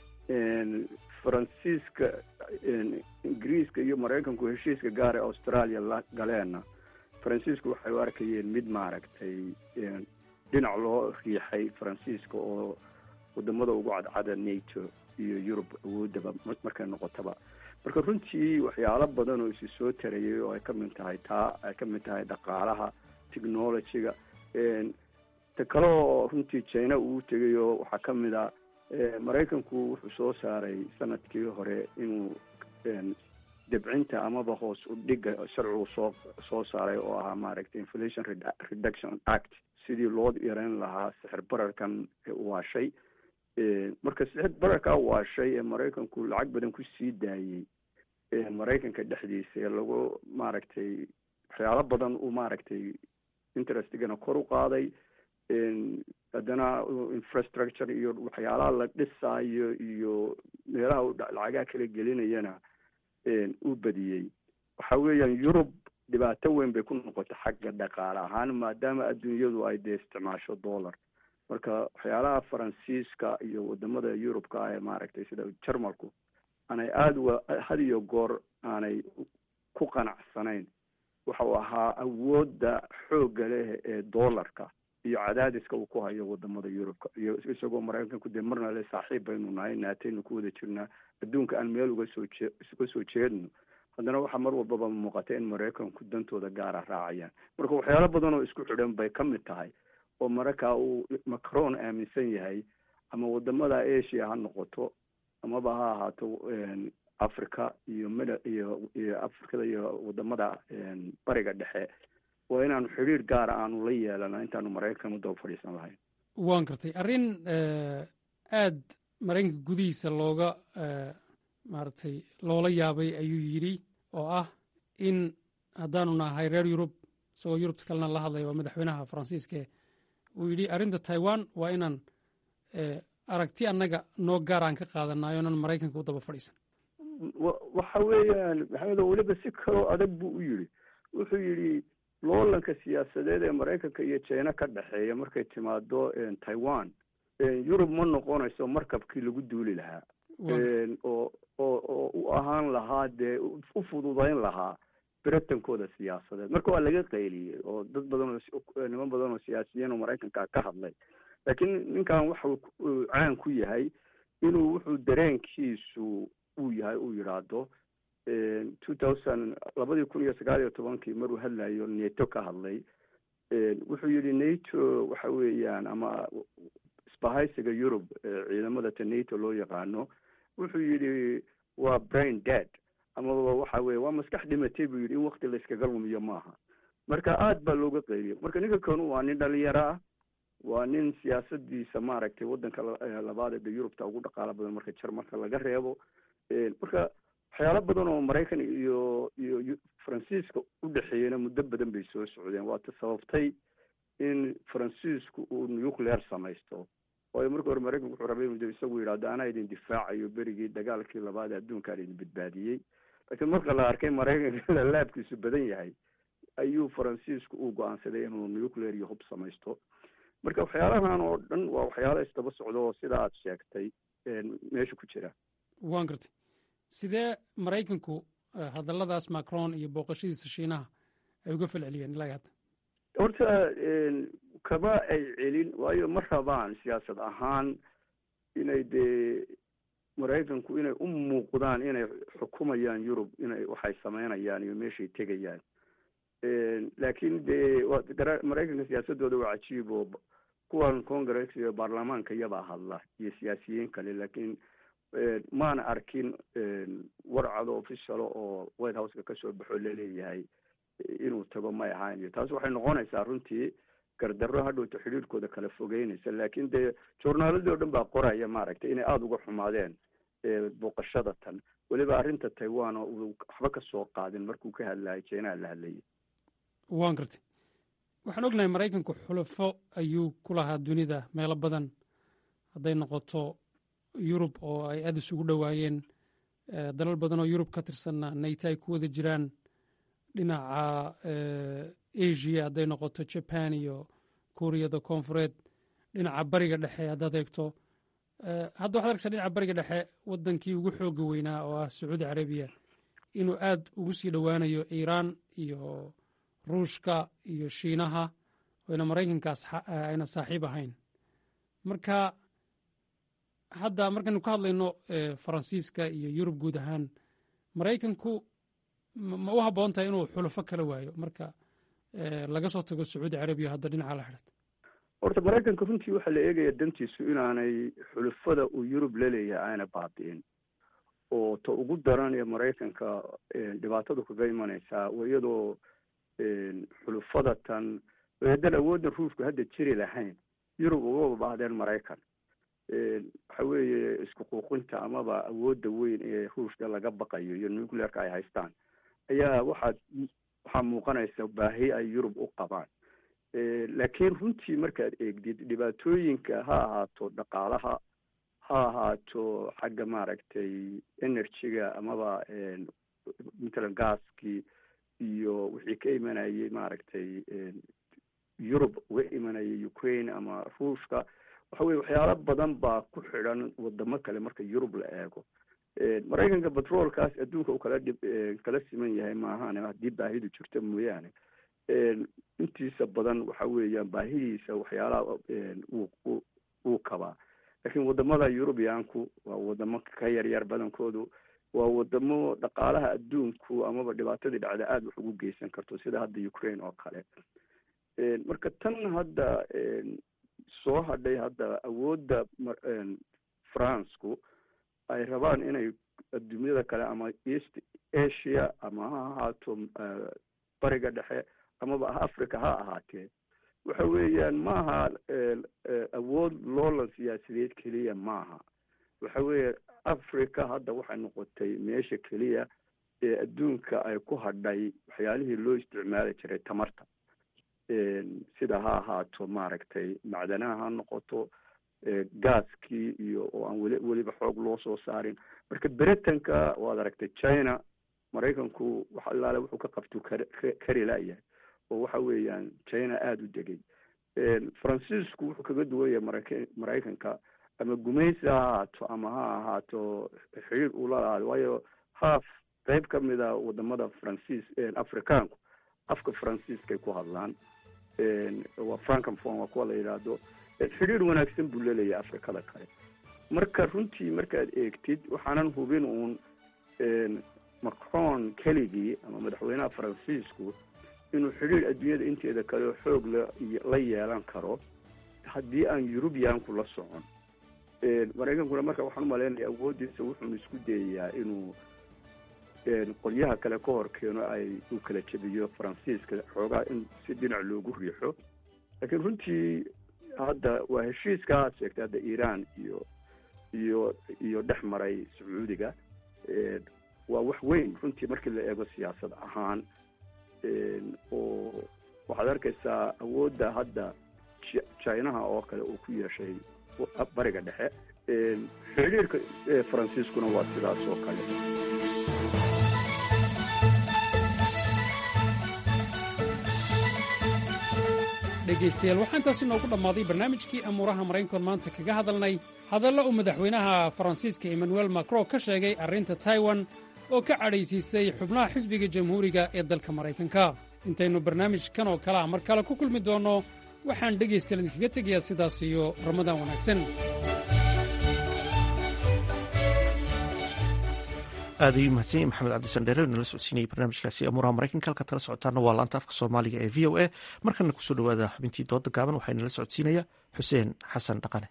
faransiiska ingiriiska iyo maraykanku heshiiska gaara australia la galeenna faransiisku waxay u arkayeen mid maaragtay dhinac loo riixay faransiiska oo wadamada ugu cadcada nato iyo yurub awoodaba markay noqotaba marka runtii waxyaalo badan oo isi soo tarayay oo ay ka mid tahay taa ay ka mid tahay dhaqaalaha technologyga ta kale oo runtii china uu tegay oo waxaa ka mid a maraykanku wuxuu soo saaray sanadkii hore inuu debcinta amaba hoos u dhiga sharcigu soo soo saaray oo ahaa maaragtay inflation reduction act sidii loo yareyn lahaa sixir bararkan waashay marka sixir bararkaa waashay ee maraykanku lacag badan ku sii daayey maraykanka dhexdiisa ee lagu maaragtay waxyaalo badan uu maaragtay interestigana kor u qaaday haddana infrastructure iyo waxyaalaha la dhisaayo iyo meelaha u lacagaha kala gelinayana uu badiyey waxa weeyaan yurub dhibaato weyn bay ku noqotay xagga dhaqaale ahaan maadaama adduunyadu ay dee isticmaasho dollar marka waxyaalaha faransiiska iyo wadamada yurubka ah ee maaragtay sida jarmalku aanay aada wa had iyo goor aanay ku qanacsanayn waxa uu ahaa awoodda xoogga leh ee dollarka iyo cadaadiska uu ku hayo wadamada yurubka iyo isagoo maraykanku dee marna le saaxiib baynu nahay naataynu ku wada jirnaa adduunka aan meel uga soo jee uga soo jeedno haddana waxaa mar walbaba muuqata in maraykanku dantooda gaara raacayaan marka waxyaalo badan oo isku xidhan bay ka mid tahay oo mararkaa uu macron aaminsan yahay ama wadamada asia ha noqoto amaba ha ahaato africa iyo mid iyo iyo africada iyo wadamada bariga dhexe waa inaanu xidhiir gaara aanu la yeelana intaanu maraykan u daba fadhiisan lahayn waan gartay arrin aad maraykanka gudihiisa looga maaragtay loola yaabay ayuu yidhi oo ah in haddaanu nahay reer yurub isagoo yurubta kalena la hadlaya waa madaxweynaha faransiiske uu yidhi arrinta taiwan waa inaan aragti annaga noo gaaraan ka qaadanayo onan maraykanka u daba fadhiisan waxa weeyaan maxamedo weliba si kaloo adag buu u yidhi wuxuu yidhi loolanka siyaasadeed ee maraykanka iyo china ka dhexeeya markay timaado taiwan yurub ma noqonayso markabkii lagu duuli lahaa oo oo oo u ahaan lahaa dee u fududayn lahaa beritankooda siyaasadeed marka waa laga qayliyey oo dad badan oo niman badan oo siyaasiyiin oo maraykanka ka hadlay laakiin ninkan waxau caan ku yahay inuu wuxuu dareenkiisu uu yahay uu yidhaahdo two thousand labadii kun iyo sagaal iyo tobankii maruu hadlayo nato ka hadlay wuxuu yidhi nato waxa weeyaan ama isbahaysiga yurub ciidamada ta nato loo yaqaano wuxuu yidhi waa brain dead amaba waxa weye waa maskax dhimatay buu yidhi in wakti la iskaga lumiyo maaha marka aad baa looga qeyliyo marka ninka kanu waa nin dhalinyaro ah waa nin siyaasadiisa maaragtay waddanka labaad ee yurubta ugu dhaqaalo badan marka jarmalka laga reebo marka waxyaalo badan oo maraykan iyo iyo faransiiska u dhexeeyena muddo badan bay soo socdeen waata sababtay in faransiisku uu nuclear samaysto waayo marka hore maraykanku wuxuu rabay inuu isagu yidhahdo anaa idin difaacayo berigii dagaalkii labaad ee adduunkaan idin badbaadiyey laakiin marka la arkay maraykanka laabkiisu badan yahay ayuu faransiisku uu go-aansaday inuu nuclear iyo hub samaysto marka waxyaalahan oo dhan waa waxyaalo isdaba socdo oo sida aad sheegtay meesha ku jira waan gartay sidee maraykanku hadalladaas macron iyo booqashadiisa shiinaha ay uga falceliyeen ilaa hadda horta kama ay celin waayo ma rabaan siyaasad ahaan inay dee maraykanku inay u muuqdaan inay xukumayaan yurub inay waxay sameynayaan iyo meeshay tegayaan laakiin dee maraykanka siyaasadooda waa cajiib oo kuwan congress iyo baarlamaanka iyabaa hadla iyo siyaasiyiin kale laakiin maana arkin warcado officialo oo white houseka kasoo baxo laleeyahay inuu tago may ahaan iyo taas waxay noqonaysaa runtii gardarro hadhowta xidhiirkooda kala fogeynaysa laakiin dee journaaladii o dhan baa qoraya maaragtay inay aada uga xumaadeen booqashada tan weliba arrinta taiwan oo uu waxba ka soo qaadin markuu ka hadlayay jinaha la hadlayay waan gartay waxaan ognahay maraykanku xulafo ayuu ku lahaa dunida meelo badan hadday noqoto yurub oo ay aada isugu dhowaayeen dalal badan oo yurub ka tirsanna nayta ay ku wada jiraan dhinaca asia hadday noqoto jaban iyo kuuriyada koonfureed dhinaca bariga dhexe haddaad eegto hadda waxad arkaysaa dhinaca bariga dhexe wadankii ugu xooga weynaa oo ah sacuudi carabiya inuu aad ugu sii dhowaanayo iiraan iyo ruushka iyo shiinaha oyna maraykankaas ayna saaxiib ahayn marka hadda markaynu ka hadlayno faransiiska iyo yurub guud ahaan maraykanku ma u habboon tahay inuu xulufo kala waayo marka laga soo tago sacuudi carabiya hadda dhinaca la xidhat horta maraykanka runtii waxaa la eegaya dantiisu inaanay xulufada uu yurub laleeyahay aana baabi'in oo ta ugu daran ee maraykanka dhibaatadu kaga imanaysaa iyadoo xulufada tan haddaan awooddan ruushku hadda jiri lahayn yurub ugaba baahdeen maraykan waxa weeye isku quuqinta amaba awoodda weyn ee ruushka laga baqayo iyo nuclearka ay haystaan ayaa waxaad waxaa muuqanaysa baahi ay yurub u qabaan laakiin runtii markaad eegdid dhibaatooyinka ha ahaato dhaqaalaha ha ahaato xagga maaragtay energyga amaba matalan gaaskii iyo wixii ka imanayay maaragtay yurub uga imanayay ukraine ama ruushka waxa weye waxyaalo badan baa ku xidhan wadamo kale marka yurub la eego maraykanka batroolkaas adduunka u kala dhib kala siman yahay maahan haddii baahidu jirto mooyaane intiisa badan waxa weeyaan baahidiisa waxyaalaha uu uu kabaa laakiin wadamada yurubiyaanku waa wadamo ka yaryar badankoodu waa wadamo dhaqaalaha adduunku amaba dhibaatadii dhacda aada wax ugu geysan karto sida hadda ukraine oo kale marka tan hadda soo hadhay hadda awoodda franceku ay rabaan inay adduunyada kale ama east asia ama ha ahaato bariga dhexe amaba africa ha ahaatee waxa weeyaan maaha awood loolan siyaasadeed keliya maaha waxa weeye africa hadda waxay noqotay meesha keliya ee adduunka ay ku hadhay waxyaalihii loo isticmaali jiray tamarta sida ha ahaato maaragtay macdanaha ha noqoto gaaskii iyo oo aan weli weliba xoog loo soo saarin marka britanka waad aragtay china maraykanku wax allaale wuxuu ka qabtuu kari laayahay oo waxa weeyaan china aada u degay faransiisku wuxuu kaga duwan yahay marayka maraykanka ama gumaysi ha ahaato ama ha ahaato xiriir ula lahaado waayo haaf qeyb ka mid a wadamada faransiis afrikaanku afka faransiiskay ku hadlaan waa francophone waa kuwa la yidhaahdo xidhiir wanaagsan buu leleeyahay afrikada kale marka runtii markaad eegtid waxaanan hubin uun macron keligii ama madaxweynaha faransiisku inuu xidhiir adduunyada inteeda kale xoog la la yeelan karo haddii aan yurubiyaanku la socon maraykankuna marka waxaan umalaynaya awoodiisa wuxuunu isku dayayaa inuu qolyaha kale ka hor keeno ay uu kala jebiyo faransiiska xoogaa in si dhinac loogu riixo laakiin runtii hadda waa heshiiska aad sheegtay hadda iiraan iyo iyo iyo dhex maray sacuudiga waa wax weyn runtii markii la eego siyaasad ahaan oo waxaad arkaysaa awoodda hadda chinaha oo kale uu ku yeeshay bariga dhexe xidhiirka faransiiskuna waa sidaas oo kale dhegaystayaal waxaa intaasi noogu dhammaaday barnaamijkii amuuraha maraykankoon maanta kaga hadalnay hadallo uu madaxweynaha faransiiska emmanuel macron ka sheegay arrinta taiwan oo ka cadhaysiisay xubnaha xisbiga jamhuuriga ee dalka maraykanka intaynu barnaamijkan oo kale ah mar kale ku kulmi doonno waxaan dhegaystayaal idinkaga tegayaa sidaas iyo ramadaan wanaagsan aad ayuu mahadsan yahy maxamed cabdisandheere nala socodsiinayay barnaamijkaasi amuuraha maraykanka halkaad kala socotaana waa laanta afka soomaaliga ee v o a markana kusoo dhawaada xubintii dooda gaaban waxaa nala socodsiinaya xuseen xasan dhaqane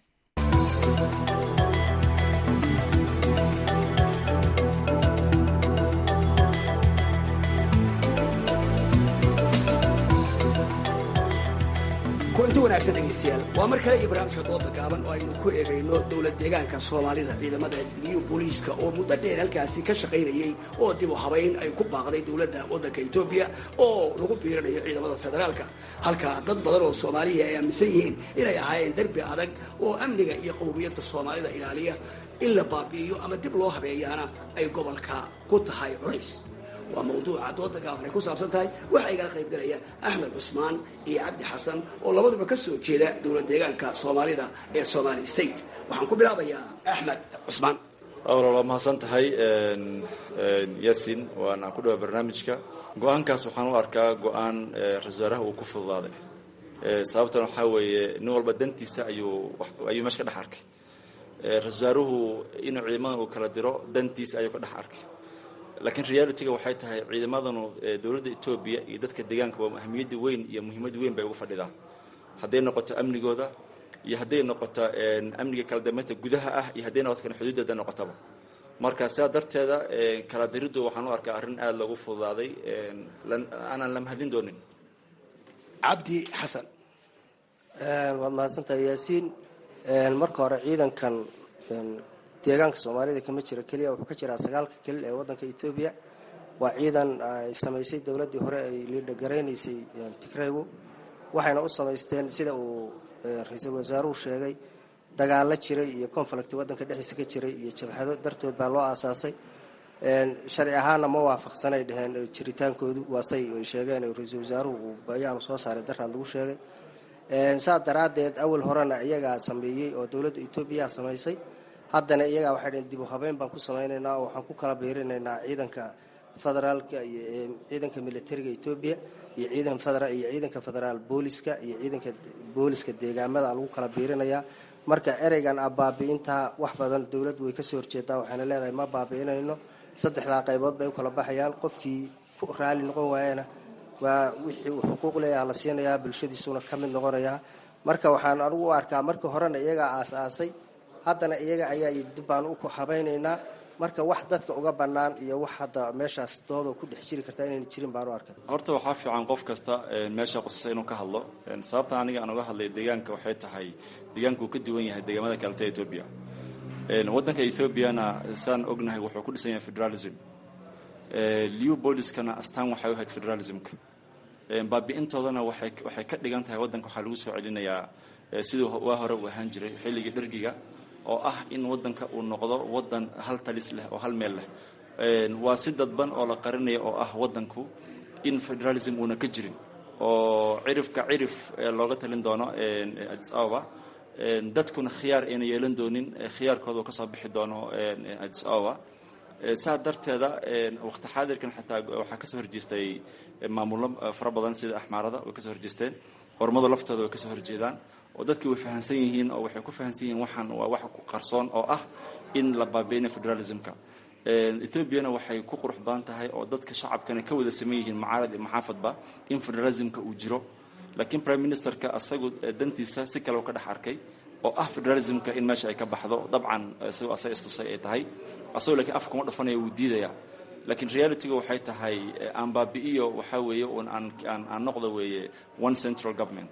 kulanti wanaagsan dhegaystayaal waa mar kale iyo barnaamijka dooda gaaban oo aynu ku eegayno dowlad deegaanka soomaalida ciidamada liyu booliiska oo muddo dheer halkaasi ka shaqaynayay oo dib u habayn ay ku baaqday dowladda waddanka etoobiya oo lagu biiranayo ciidamada federaalka halka dad badan oo soomaaliya ay aaminsan yihiin inay ahaayeen derbi adag oo amniga iyo qowmiyadda soomaalida ilaaliya in la baabi'iyo ama dib loo habeeyaana ay gobolka ku tahay culays waa mawduuca dooda gaaban ay ku saabsan tahay waxaa igala qayb galaya axmed cusmaan iyo cabdi xasan oo labaduba ka soo jeeda dowlad deegaanka soomaalida ee somali state waxaan ku bilaabayaa axmed cusmaan awal waa mahadsan tahay yasin waana ku dhawaa barnaamijka go-aankaas waxaan u arkaa go-aan ra-isul wasaaraha uu ku fududaaday sababtan waxaa weeye nin walba dantiisa ayuu ayuu meesha ka dhex arkay ra-isul wasaaruhu inuu ciidamadan uu kala diro dantiisa ayuu ka dhex arkay laakiin realityga waxay tahay ciidamadanu dowladda etoobiya iyo dadka deegaanka waa ahmiyadda weyn iyo muhiimad weyn bay ugu fadhidaan hadday noqoto amnigooda iyo hadday noqoto amniga kala dambeynta gudaha ah iyo hadday noqoto kan xuduuddeeda noqotaba marka sidaa darteeda kala diriddu waxaan u arkaa arrin aada loogu fududaaday aanaan la mahadin doonin cabdi xasan waad mahadsantahay yaasiin marka hore ciidankan deegaanka soomaalida kama jiro keliya wuxuu ka jiraa sagaalka kelil ee waddanka etoobiya waa ciidan ay samaysay dowladdii hore ay liidhagaraynaysay tigraygu waxayna u samaysteen sida uu ra-iisul wasaaruhu sheegay dagaalo jiray iyo conflict waddanka dhexdiisa ka jiray iyo jabhado dartood baa loo aasaasay sharci ahaanna ma waafaqsanay dheheen jiritaankoodu waasay ay sheegeen ra-iisul wasaaruhu uu bayaanu soo saaray daraad lagu sheegay saas daraaddeed awal horena iyagaa sameeyey oo dowladda etoobiya samaysay haddana iyagaa waxay dheen dib u habeyn baan ku samaynaynaa oo waxaan ku kala biirinaynaa ciidanka federaalka iyo ciidanka militariga etoobiya iyo ciidan federa iyo ciidanka federaal booliska iyo ciidanka booliska deegaamada lagu kala biirinayaa marka ereygan a baabi'intaa wax badan dowladdu way kasoo horjeedaa waxayna leedahay ma baabi'inayno saddexdaa qaybood bay u kala baxayaan qofkii ku raali noqon waayana waa wixii uu xuquuq leeyaha la siinayaa bulshadiisuna ka mid noqonayaa marka waxaan anugu u arkaa markii horena iyagaa aas-aasay haddana iyaga ayaa yidhi dib baan u habaynaynaa marka wax dadka uga bannaan iyo wax hadda meeshaas doodo ku dhex jiri kartaa inayna jirin baan u arkay horta waxaa fiican qof kasta meesha qusasa inuu ka hadlo sababtan aniga aan uga hadlay deegaanka waxay tahay deegaanka uu ka duwan yahay deegaamada kaleta etoobiya waddanka ethoobiana saan ognahay wuxuu ku dhisan yahay federalism liu booliskana astaan waxay u ahayd federalismka baabi'intoodana waxay waxay ka dhigan tahay waddanka waxaa lagu soo celinayaa siduu waa hore uu ahaan jiray xilligii dhergiga oo ah in waddanka uu noqdo waddan hal talis leh oo hal meel leh waa si dadban oo la qarinaya oo ah waddanku in federalism uuna ka jirin oo cirifka cirif looga talin doono adis ababa dadkuna khiyaar ayna yeelan doonin khiyaarkooda uu kasoo bixi doono adis ababa saa darteeda waqti xaadirkan xitaa waxaa kasoo horjeestay maamullo fara badan sida axmaarada way kasoo horjeesteen ormadu laftooda way kasoo horjeedaan oo dadkii way fahamsan yihiin oo waxay ku fahamsan yihiin waxaan waa wax qarsoon oo ah in la baabiinayo federalismka ethoobiana waxay ku qurux badan tahay oo dadka shacabkana ka wada saman yihiin macaarad iyo maxaafadba in federalismka uu jiro laakiin prime ministerka asagu dantiisa si kale u ka dhex arkay oo ah federalismka in meesha ay ka baxdo dabcan isagoo asaga istusay ay tahay asagoo laakiin afka kuma dhafanaya wuu diidaya laakiin realityga waxay tahay aan baabi'iyo waxaa weeye un aan aan aan noqdo weeye one central government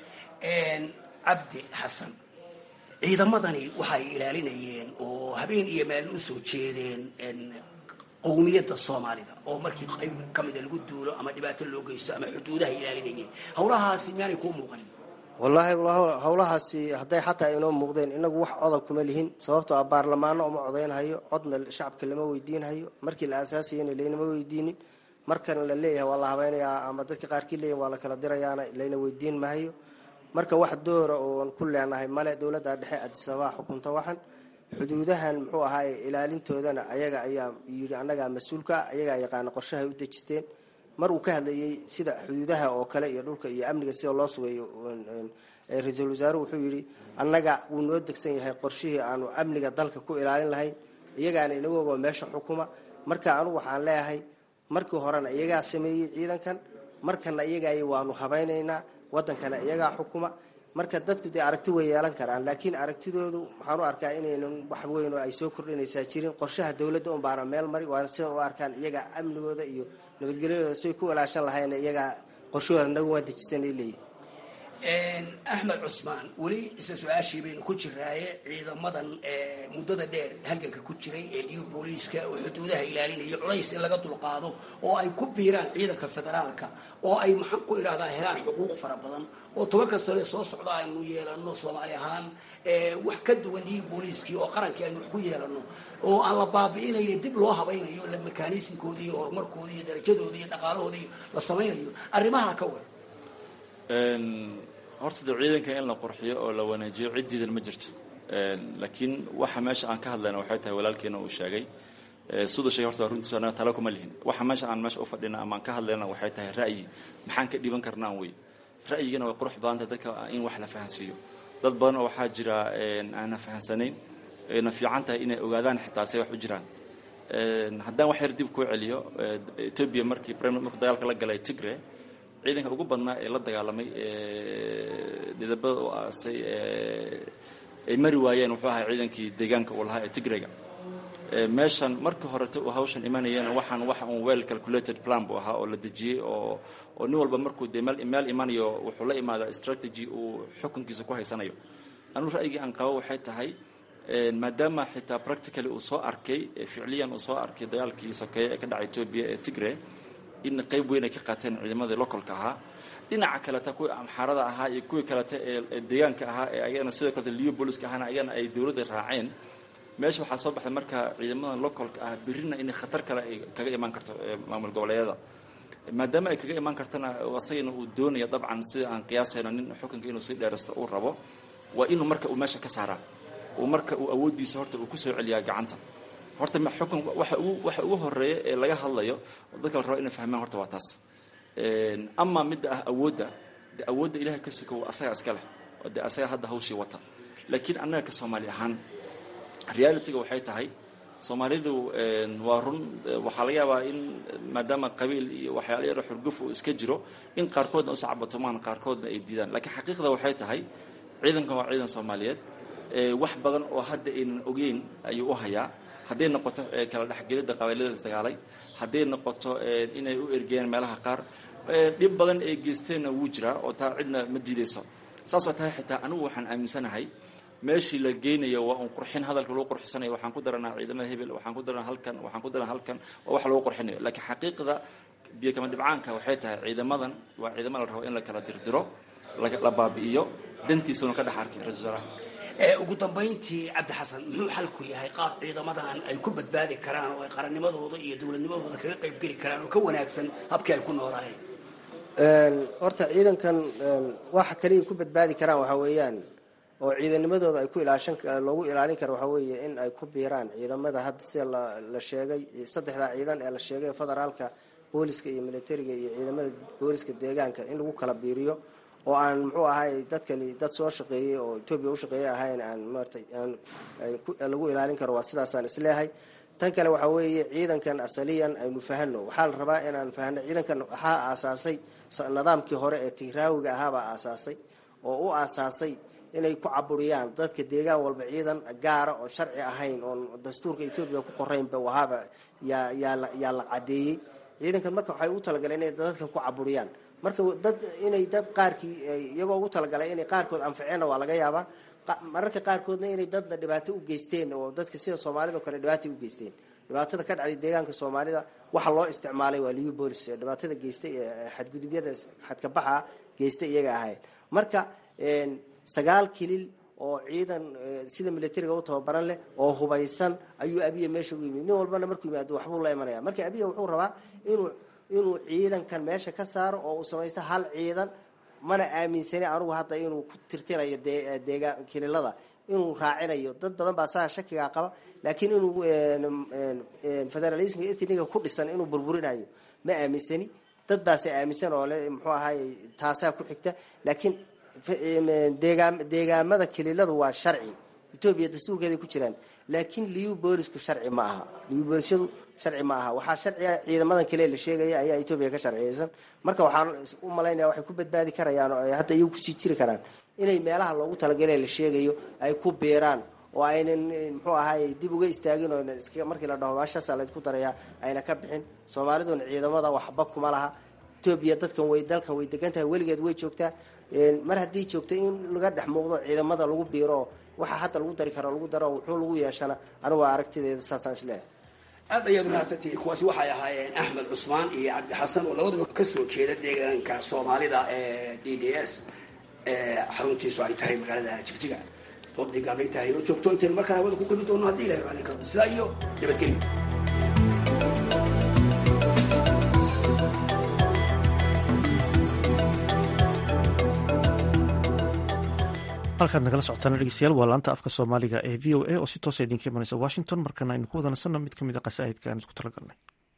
cabdi xasan ciidamadani waxay ilaalinayeen oo habeen iyo maalin u soo jeedeen qowmiyadda soomaalida oo markii qayb ka mida lagu duulo ama dhibaato loo geysto ama xuduudahay ilaalinayeen howlahaasi miyaanay kuu muuqanin wallaahi howlahaasi hadday xataa inoo muuqdeen inagu wax codob kuma lihin sababtoo ah baarlamaano uma codaynhayo codna shacabka lama weydiinhayo markii la aasaasayana laynama weydiinin markana la leeyahay waa la habaynayaa ama dadka qaarkii leeyahin waa la kala dirayaana layna weydiin mahayo marka wax doora oon ku leenahay male dowladda dhexe adisabaa xukunta waxan xuduudahan muxuu ahaay ilaalintoodana ayaga ayaa yidhi annagaa mas-uulka ah ayagaa yaqaana qorshahay u dejisteen mar uu ka hadlayay sida xuduudaha oo kale iyo dhulka iyo amniga sida loo sugayo ra-iisul wasaaruhu wuxuu yidhi annaga wuu noo degsan yahay qorshihii aanu amniga dalka ku ilaalin lahayn iyagaana inagooga meesha xukuma marka anugu waxaan leeyahay markii horena iyagaa sameeyey ciidankan markana iyagaay waanu habaynaynaa wadankana iyagaa xukuma marka dadku dee aragti way yeelan karaan laakiin aragtidoodu waxaan u arkaa inaynan wax weyn oo ay soo kordhinaysaa jirin qorshaha dowladda un baana meel mari waana sida u arkaan iyagaa amnigooda iyo nabadgelyadooda siay ku ilaashan lahayna iyagaa qorshahooda nagu waa dejisanay leeyihin axmed cusmaan weli isla su-aashii baynu ku jiraaye ciidamadan muddada dheer halganka ku jiray ee liyu booliiska oo xuduudaha ilaalinaya culays in laga dulqaado oo ay ku biiraan ciidanka federaalka oo ay maxaan ku idhahdaa helaan xuquuq fara badan oo tobanka sane soo socda aynu yeelano soomaali ahaan wax ka duwan liyu booliiskii oo qarankii aynu wax ku yeelano oo aan la baabi'inayn dib loo habaynayo la mekanismkoodii iyo horumarkoodii iyo darajadoodii iyo dhaqaalahoodii la samaynayo arrimaha ka war horta de ciidanka in la qurxiyo oo la wanaajiyo ciddiidan ma jirto laakiin waxa meesha aan ka hadlayna waxay tahay walaalkeena uu sheegay siduu sheegay horta runtiisa anaga tala kuma lihin waxa meesha aan meesha u fadhina ama aan ka hadlayna waxay tahay ra'yi maxaan ka dhiban karnaan wey ra'yigana way qurux badantay dadka in wax la fahansiiyo dad badan oo waxaa jira aanna fahansanayn ayna fiican tahay inay ogaadaan xitaa say wax u jiraan haddaan wax yar dib kuu celiyo etoobiya markii markuu dagaalka la galay tigre ciidanka ugu badnaa ee la dagaalamay didabada u aasay ay mari waayeen wuxuu ahaa ciidankii deegaanka uu lahaa ee tigrega meeshan markii horete uu hawshan imanayeen waxaan waxa un well calculated plan buu ahaa oo la dejiyey oo oo nin walba markuu dee meel meel imanayo wuxuu la imaadaa strategy uu xukunkiisa ku haysanayo anu ra'yigii aan qabo waxay tahay maadaama xitaa practically uu soo arkay ficliyan uu soo arkay dagaalkii sokeeye ee ka dhacay etoobiya ee tigre in qayb weyn ay ka qaateen ciidamadii localka ahaa dhinaca kaleta kuwii amxaarada ahaa iyo kuwii kaleta ee deegaanka ahaa ee ayagana sidoo kaleta liyo booliska ahaana ayagana ay dowladda raaceen meesha waxaa soo baxday marka ciidamadan localka ah birina inay khatar kale ay kaga imaan karto maamul goboleedyada maadaama ay kaga imaan kartana asagana uu doonaya dabcan sida aan qiyaasayno nin xukunka inuu sii dheeraysto uu rabo waa inuu marka uu meesha ka saaraa uu marka uu awooddiisa horta uu kusoo celiyaa gacanta horta xukun waxa ugu waxa ugu horeeya ee laga hadlayo oo dadka la rabo inay fahmaan horta waa taas ama midda ah awoodda de awoodda ilahay ka sukow asaga iska leh oo de asaga hadda hawshii wata laakiin annaga ka soomaali ahaan realityga waxay tahay soomaalidu waa run waxaa laga yaabaa in maadaama qabiil iyo waxyaala yaro xurguf uu iska jiro in qaarkoodna u sacbatumaan qaarkoodna ay diidaan laakiin xaqiiqda waxay tahay ciidankan waa ciidan soomaaliyeed wax badan oo hadda aynan ogeyn ayuu u hayaa hadday noqoto kala dhexgelidda qabailada isdagaalay hadday noqoto inay u ergeen meelaha qaar dhib badan ay geysteenna wuu jiraa oo taa cidna ma diidayso saasoo tahay xitaa anigu waxaan aaminsanahay meeshii la geynayo waa un qurxin hadalka lagu qurxisanayo waxaan ku daranaa ciidamada hebel waxaan ku daranaa halkan waxaan ku daranaa halkan waa wax lagu qurxinayo laakiin xaqiiqda biyo kama dhibcaanka waxay tahay ciidamadan waa ciidamo la rabo in la kala dirdiro la baabi'iyo dantiisuna ka dhex arkay ra-isul wasaaraha ugu dambayntii cabdi xasan muxuu xalku yahay qaab ciidamadan ay ku badbaadi karaan oo ay qarannimadooda iyo dowladnimadooda kaga qayb geli karaan oo ka wanaagsan habkii ay ku noolaayeen horta ciidankan waxa kaliya ku badbaadi karaan waxaa weeyaan oo ciidanimadooda ay ku ilaashan loogu ilaalin karo waxaa weeye in ay ku biiraan ciidamada hadda sida la sheegay saddexdaa ciidan ee la sheegay federaalka booliska iyo militariga iyo ciidamada booliska deegaanka in lagu kala biiriyo oo aan muxuu ahay dadkani dad soo shaqeeyey oo etoobiya u shaqeeyey ahayn aan maratay aan lagu ilaalin karo waa sidaasaan isleehay tan kale waxaa weeye ciidankan asaliyan aynu fahano waxaa la rabaa inaan fahno ciidankan waxaa aasaasay nidaamkii hore ee tigraawiga ahaabaa aasaasay oo u aasaasay inay ku caburiyaan dadka deegaan walba ciidan gaara oon sharci ahayn oon dastuurka etoobiya ku qoraynba wahaaba yaa yaa yaa la cadeeyey ciidankan marka waxay ugu talagaleen inay dadkan ku caburiyaan marka dad inay dad qaarkii iyagoo ugu talagalay inay qaarkood anficeenna waa laga yaabaa mararka qaarkoodna inay dadna dhibaato u geysteen oo dadka sida soomaalida o kale dhibaatay u geysteen dhibaatada ka dhacday deegaanka soomaalida waxa loo isticmaalay waa liu bolis dhibaatada geystay ee xadgudubyada xadkabaxa geystay iyaga ahayn marka sagaal kilil oo ciidan sida militariga u tababaran leh oo hubaysan ayuu abiya meesha ugu yimid nin walbana markuu yimaado waxbuu la imanaya marka abiya wuxuu rabaa inuu inuu ciidankan meesha ka saaro oo uu samaysto hal ciidan mana aaminsani anugu hadda inuu ku tirtirayo deegaan kililada inuu raacinayo dad badan baa saa shakigaa qaba laakiin inuu federalismka ethniga ku dhisan inuu burburinayo ma aaminsani dad baase aaminsan oo le muxuu ahaay taasaa ku xigta laakiin deegaan deegaamada kililadu waa sharci etoobiya dastuurkeeday ku jiraan laakiin liu boolisku sharci ma aha liu boolisyadu sharci ma aha waxaa sharciga ciidamadan kale la sheegaya ayaa etoobiya ka sharciyeysan marka waxaan u malaynaya waxay ku badbaadi karayaan oo ay hadda iyagu kusii jiri karaan inay meelaha loogu talagale la sheegayo ay ku biiraan oo aynan muxuu ahaay dib uga istaagin oo iska markii la dhaho meeshaasaa laysku darayaa ayna ka bixin soomaaliduna ciidamada waxba kuma laha etoobiya dadkan way dalkan way degan tahay weligeed way joogtaa mar haddii joogto in laga dhex muuqdo ciidamada lagu biiro waxa hadda lagu dari karo lagu daro wuxuu lagu yeeshana anigu waa aragtideeda saasaan isleeyahay aad ayaad mahadsantihiin kuwaasi waxay ahaayeen axmed cusmaan iyo cabdi xasan oo labadaba kasoo jeeda deegaanka soomaalida ee d d s xaruntiisu ay tahay magaalada jigjiga doodii gaablayta inoo joogto intaynu markaan hawada ku geli doono haddii ilahay raalli karo sidaa iyo nabadgelyo halkaad nagala socotaan dhegeystayaal waa laanta afka soomaaliga ee v o a oo si toosa idinka imanaysa washington markana aynu ku wadanasanno mid ka mid a qasaa'idka aan isku talagalnay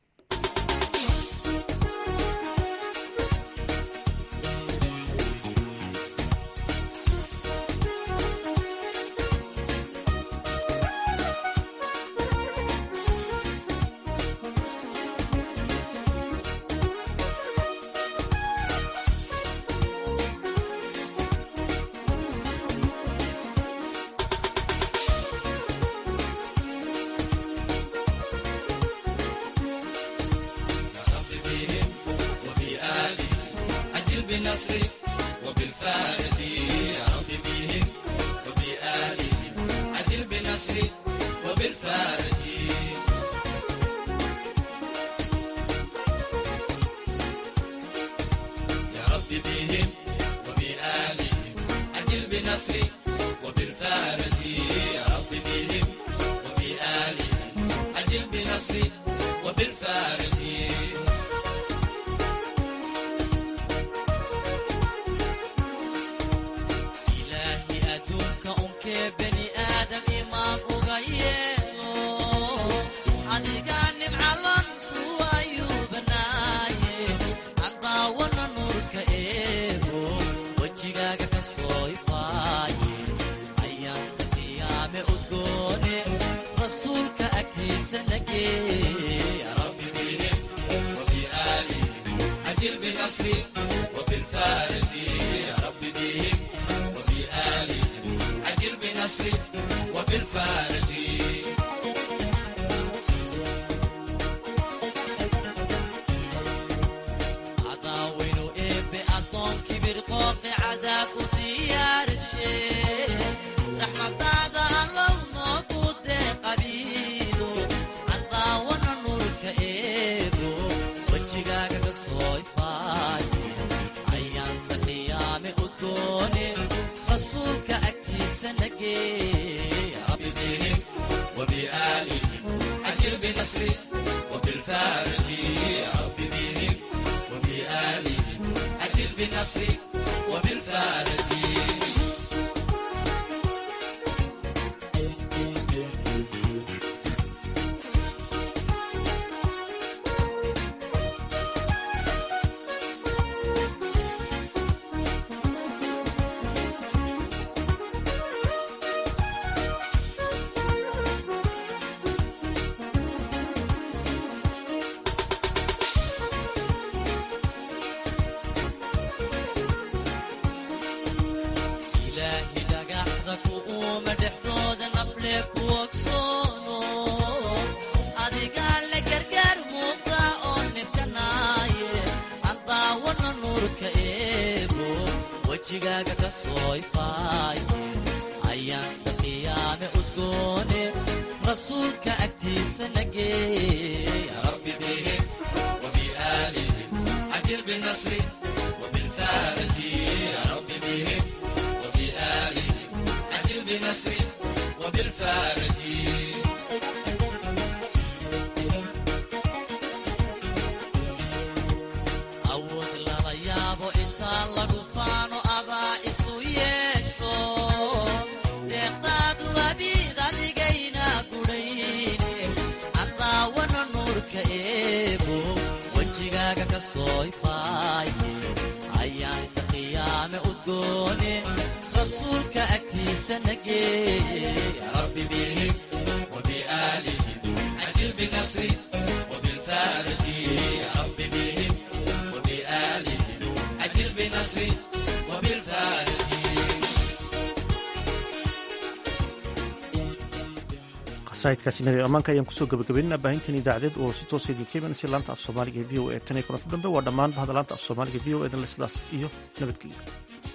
qasaidkaasi nabi ammaanka ayaan kusoo gabagabaynana baahintan idaacadeed oo si toosa idinka imanaysa laanta af soomaaliga ee v o e tan iyo kulanti dambe waa dhammaan bahda laanta af soomaaliga v o edan le sidaas iyo nabadgelyo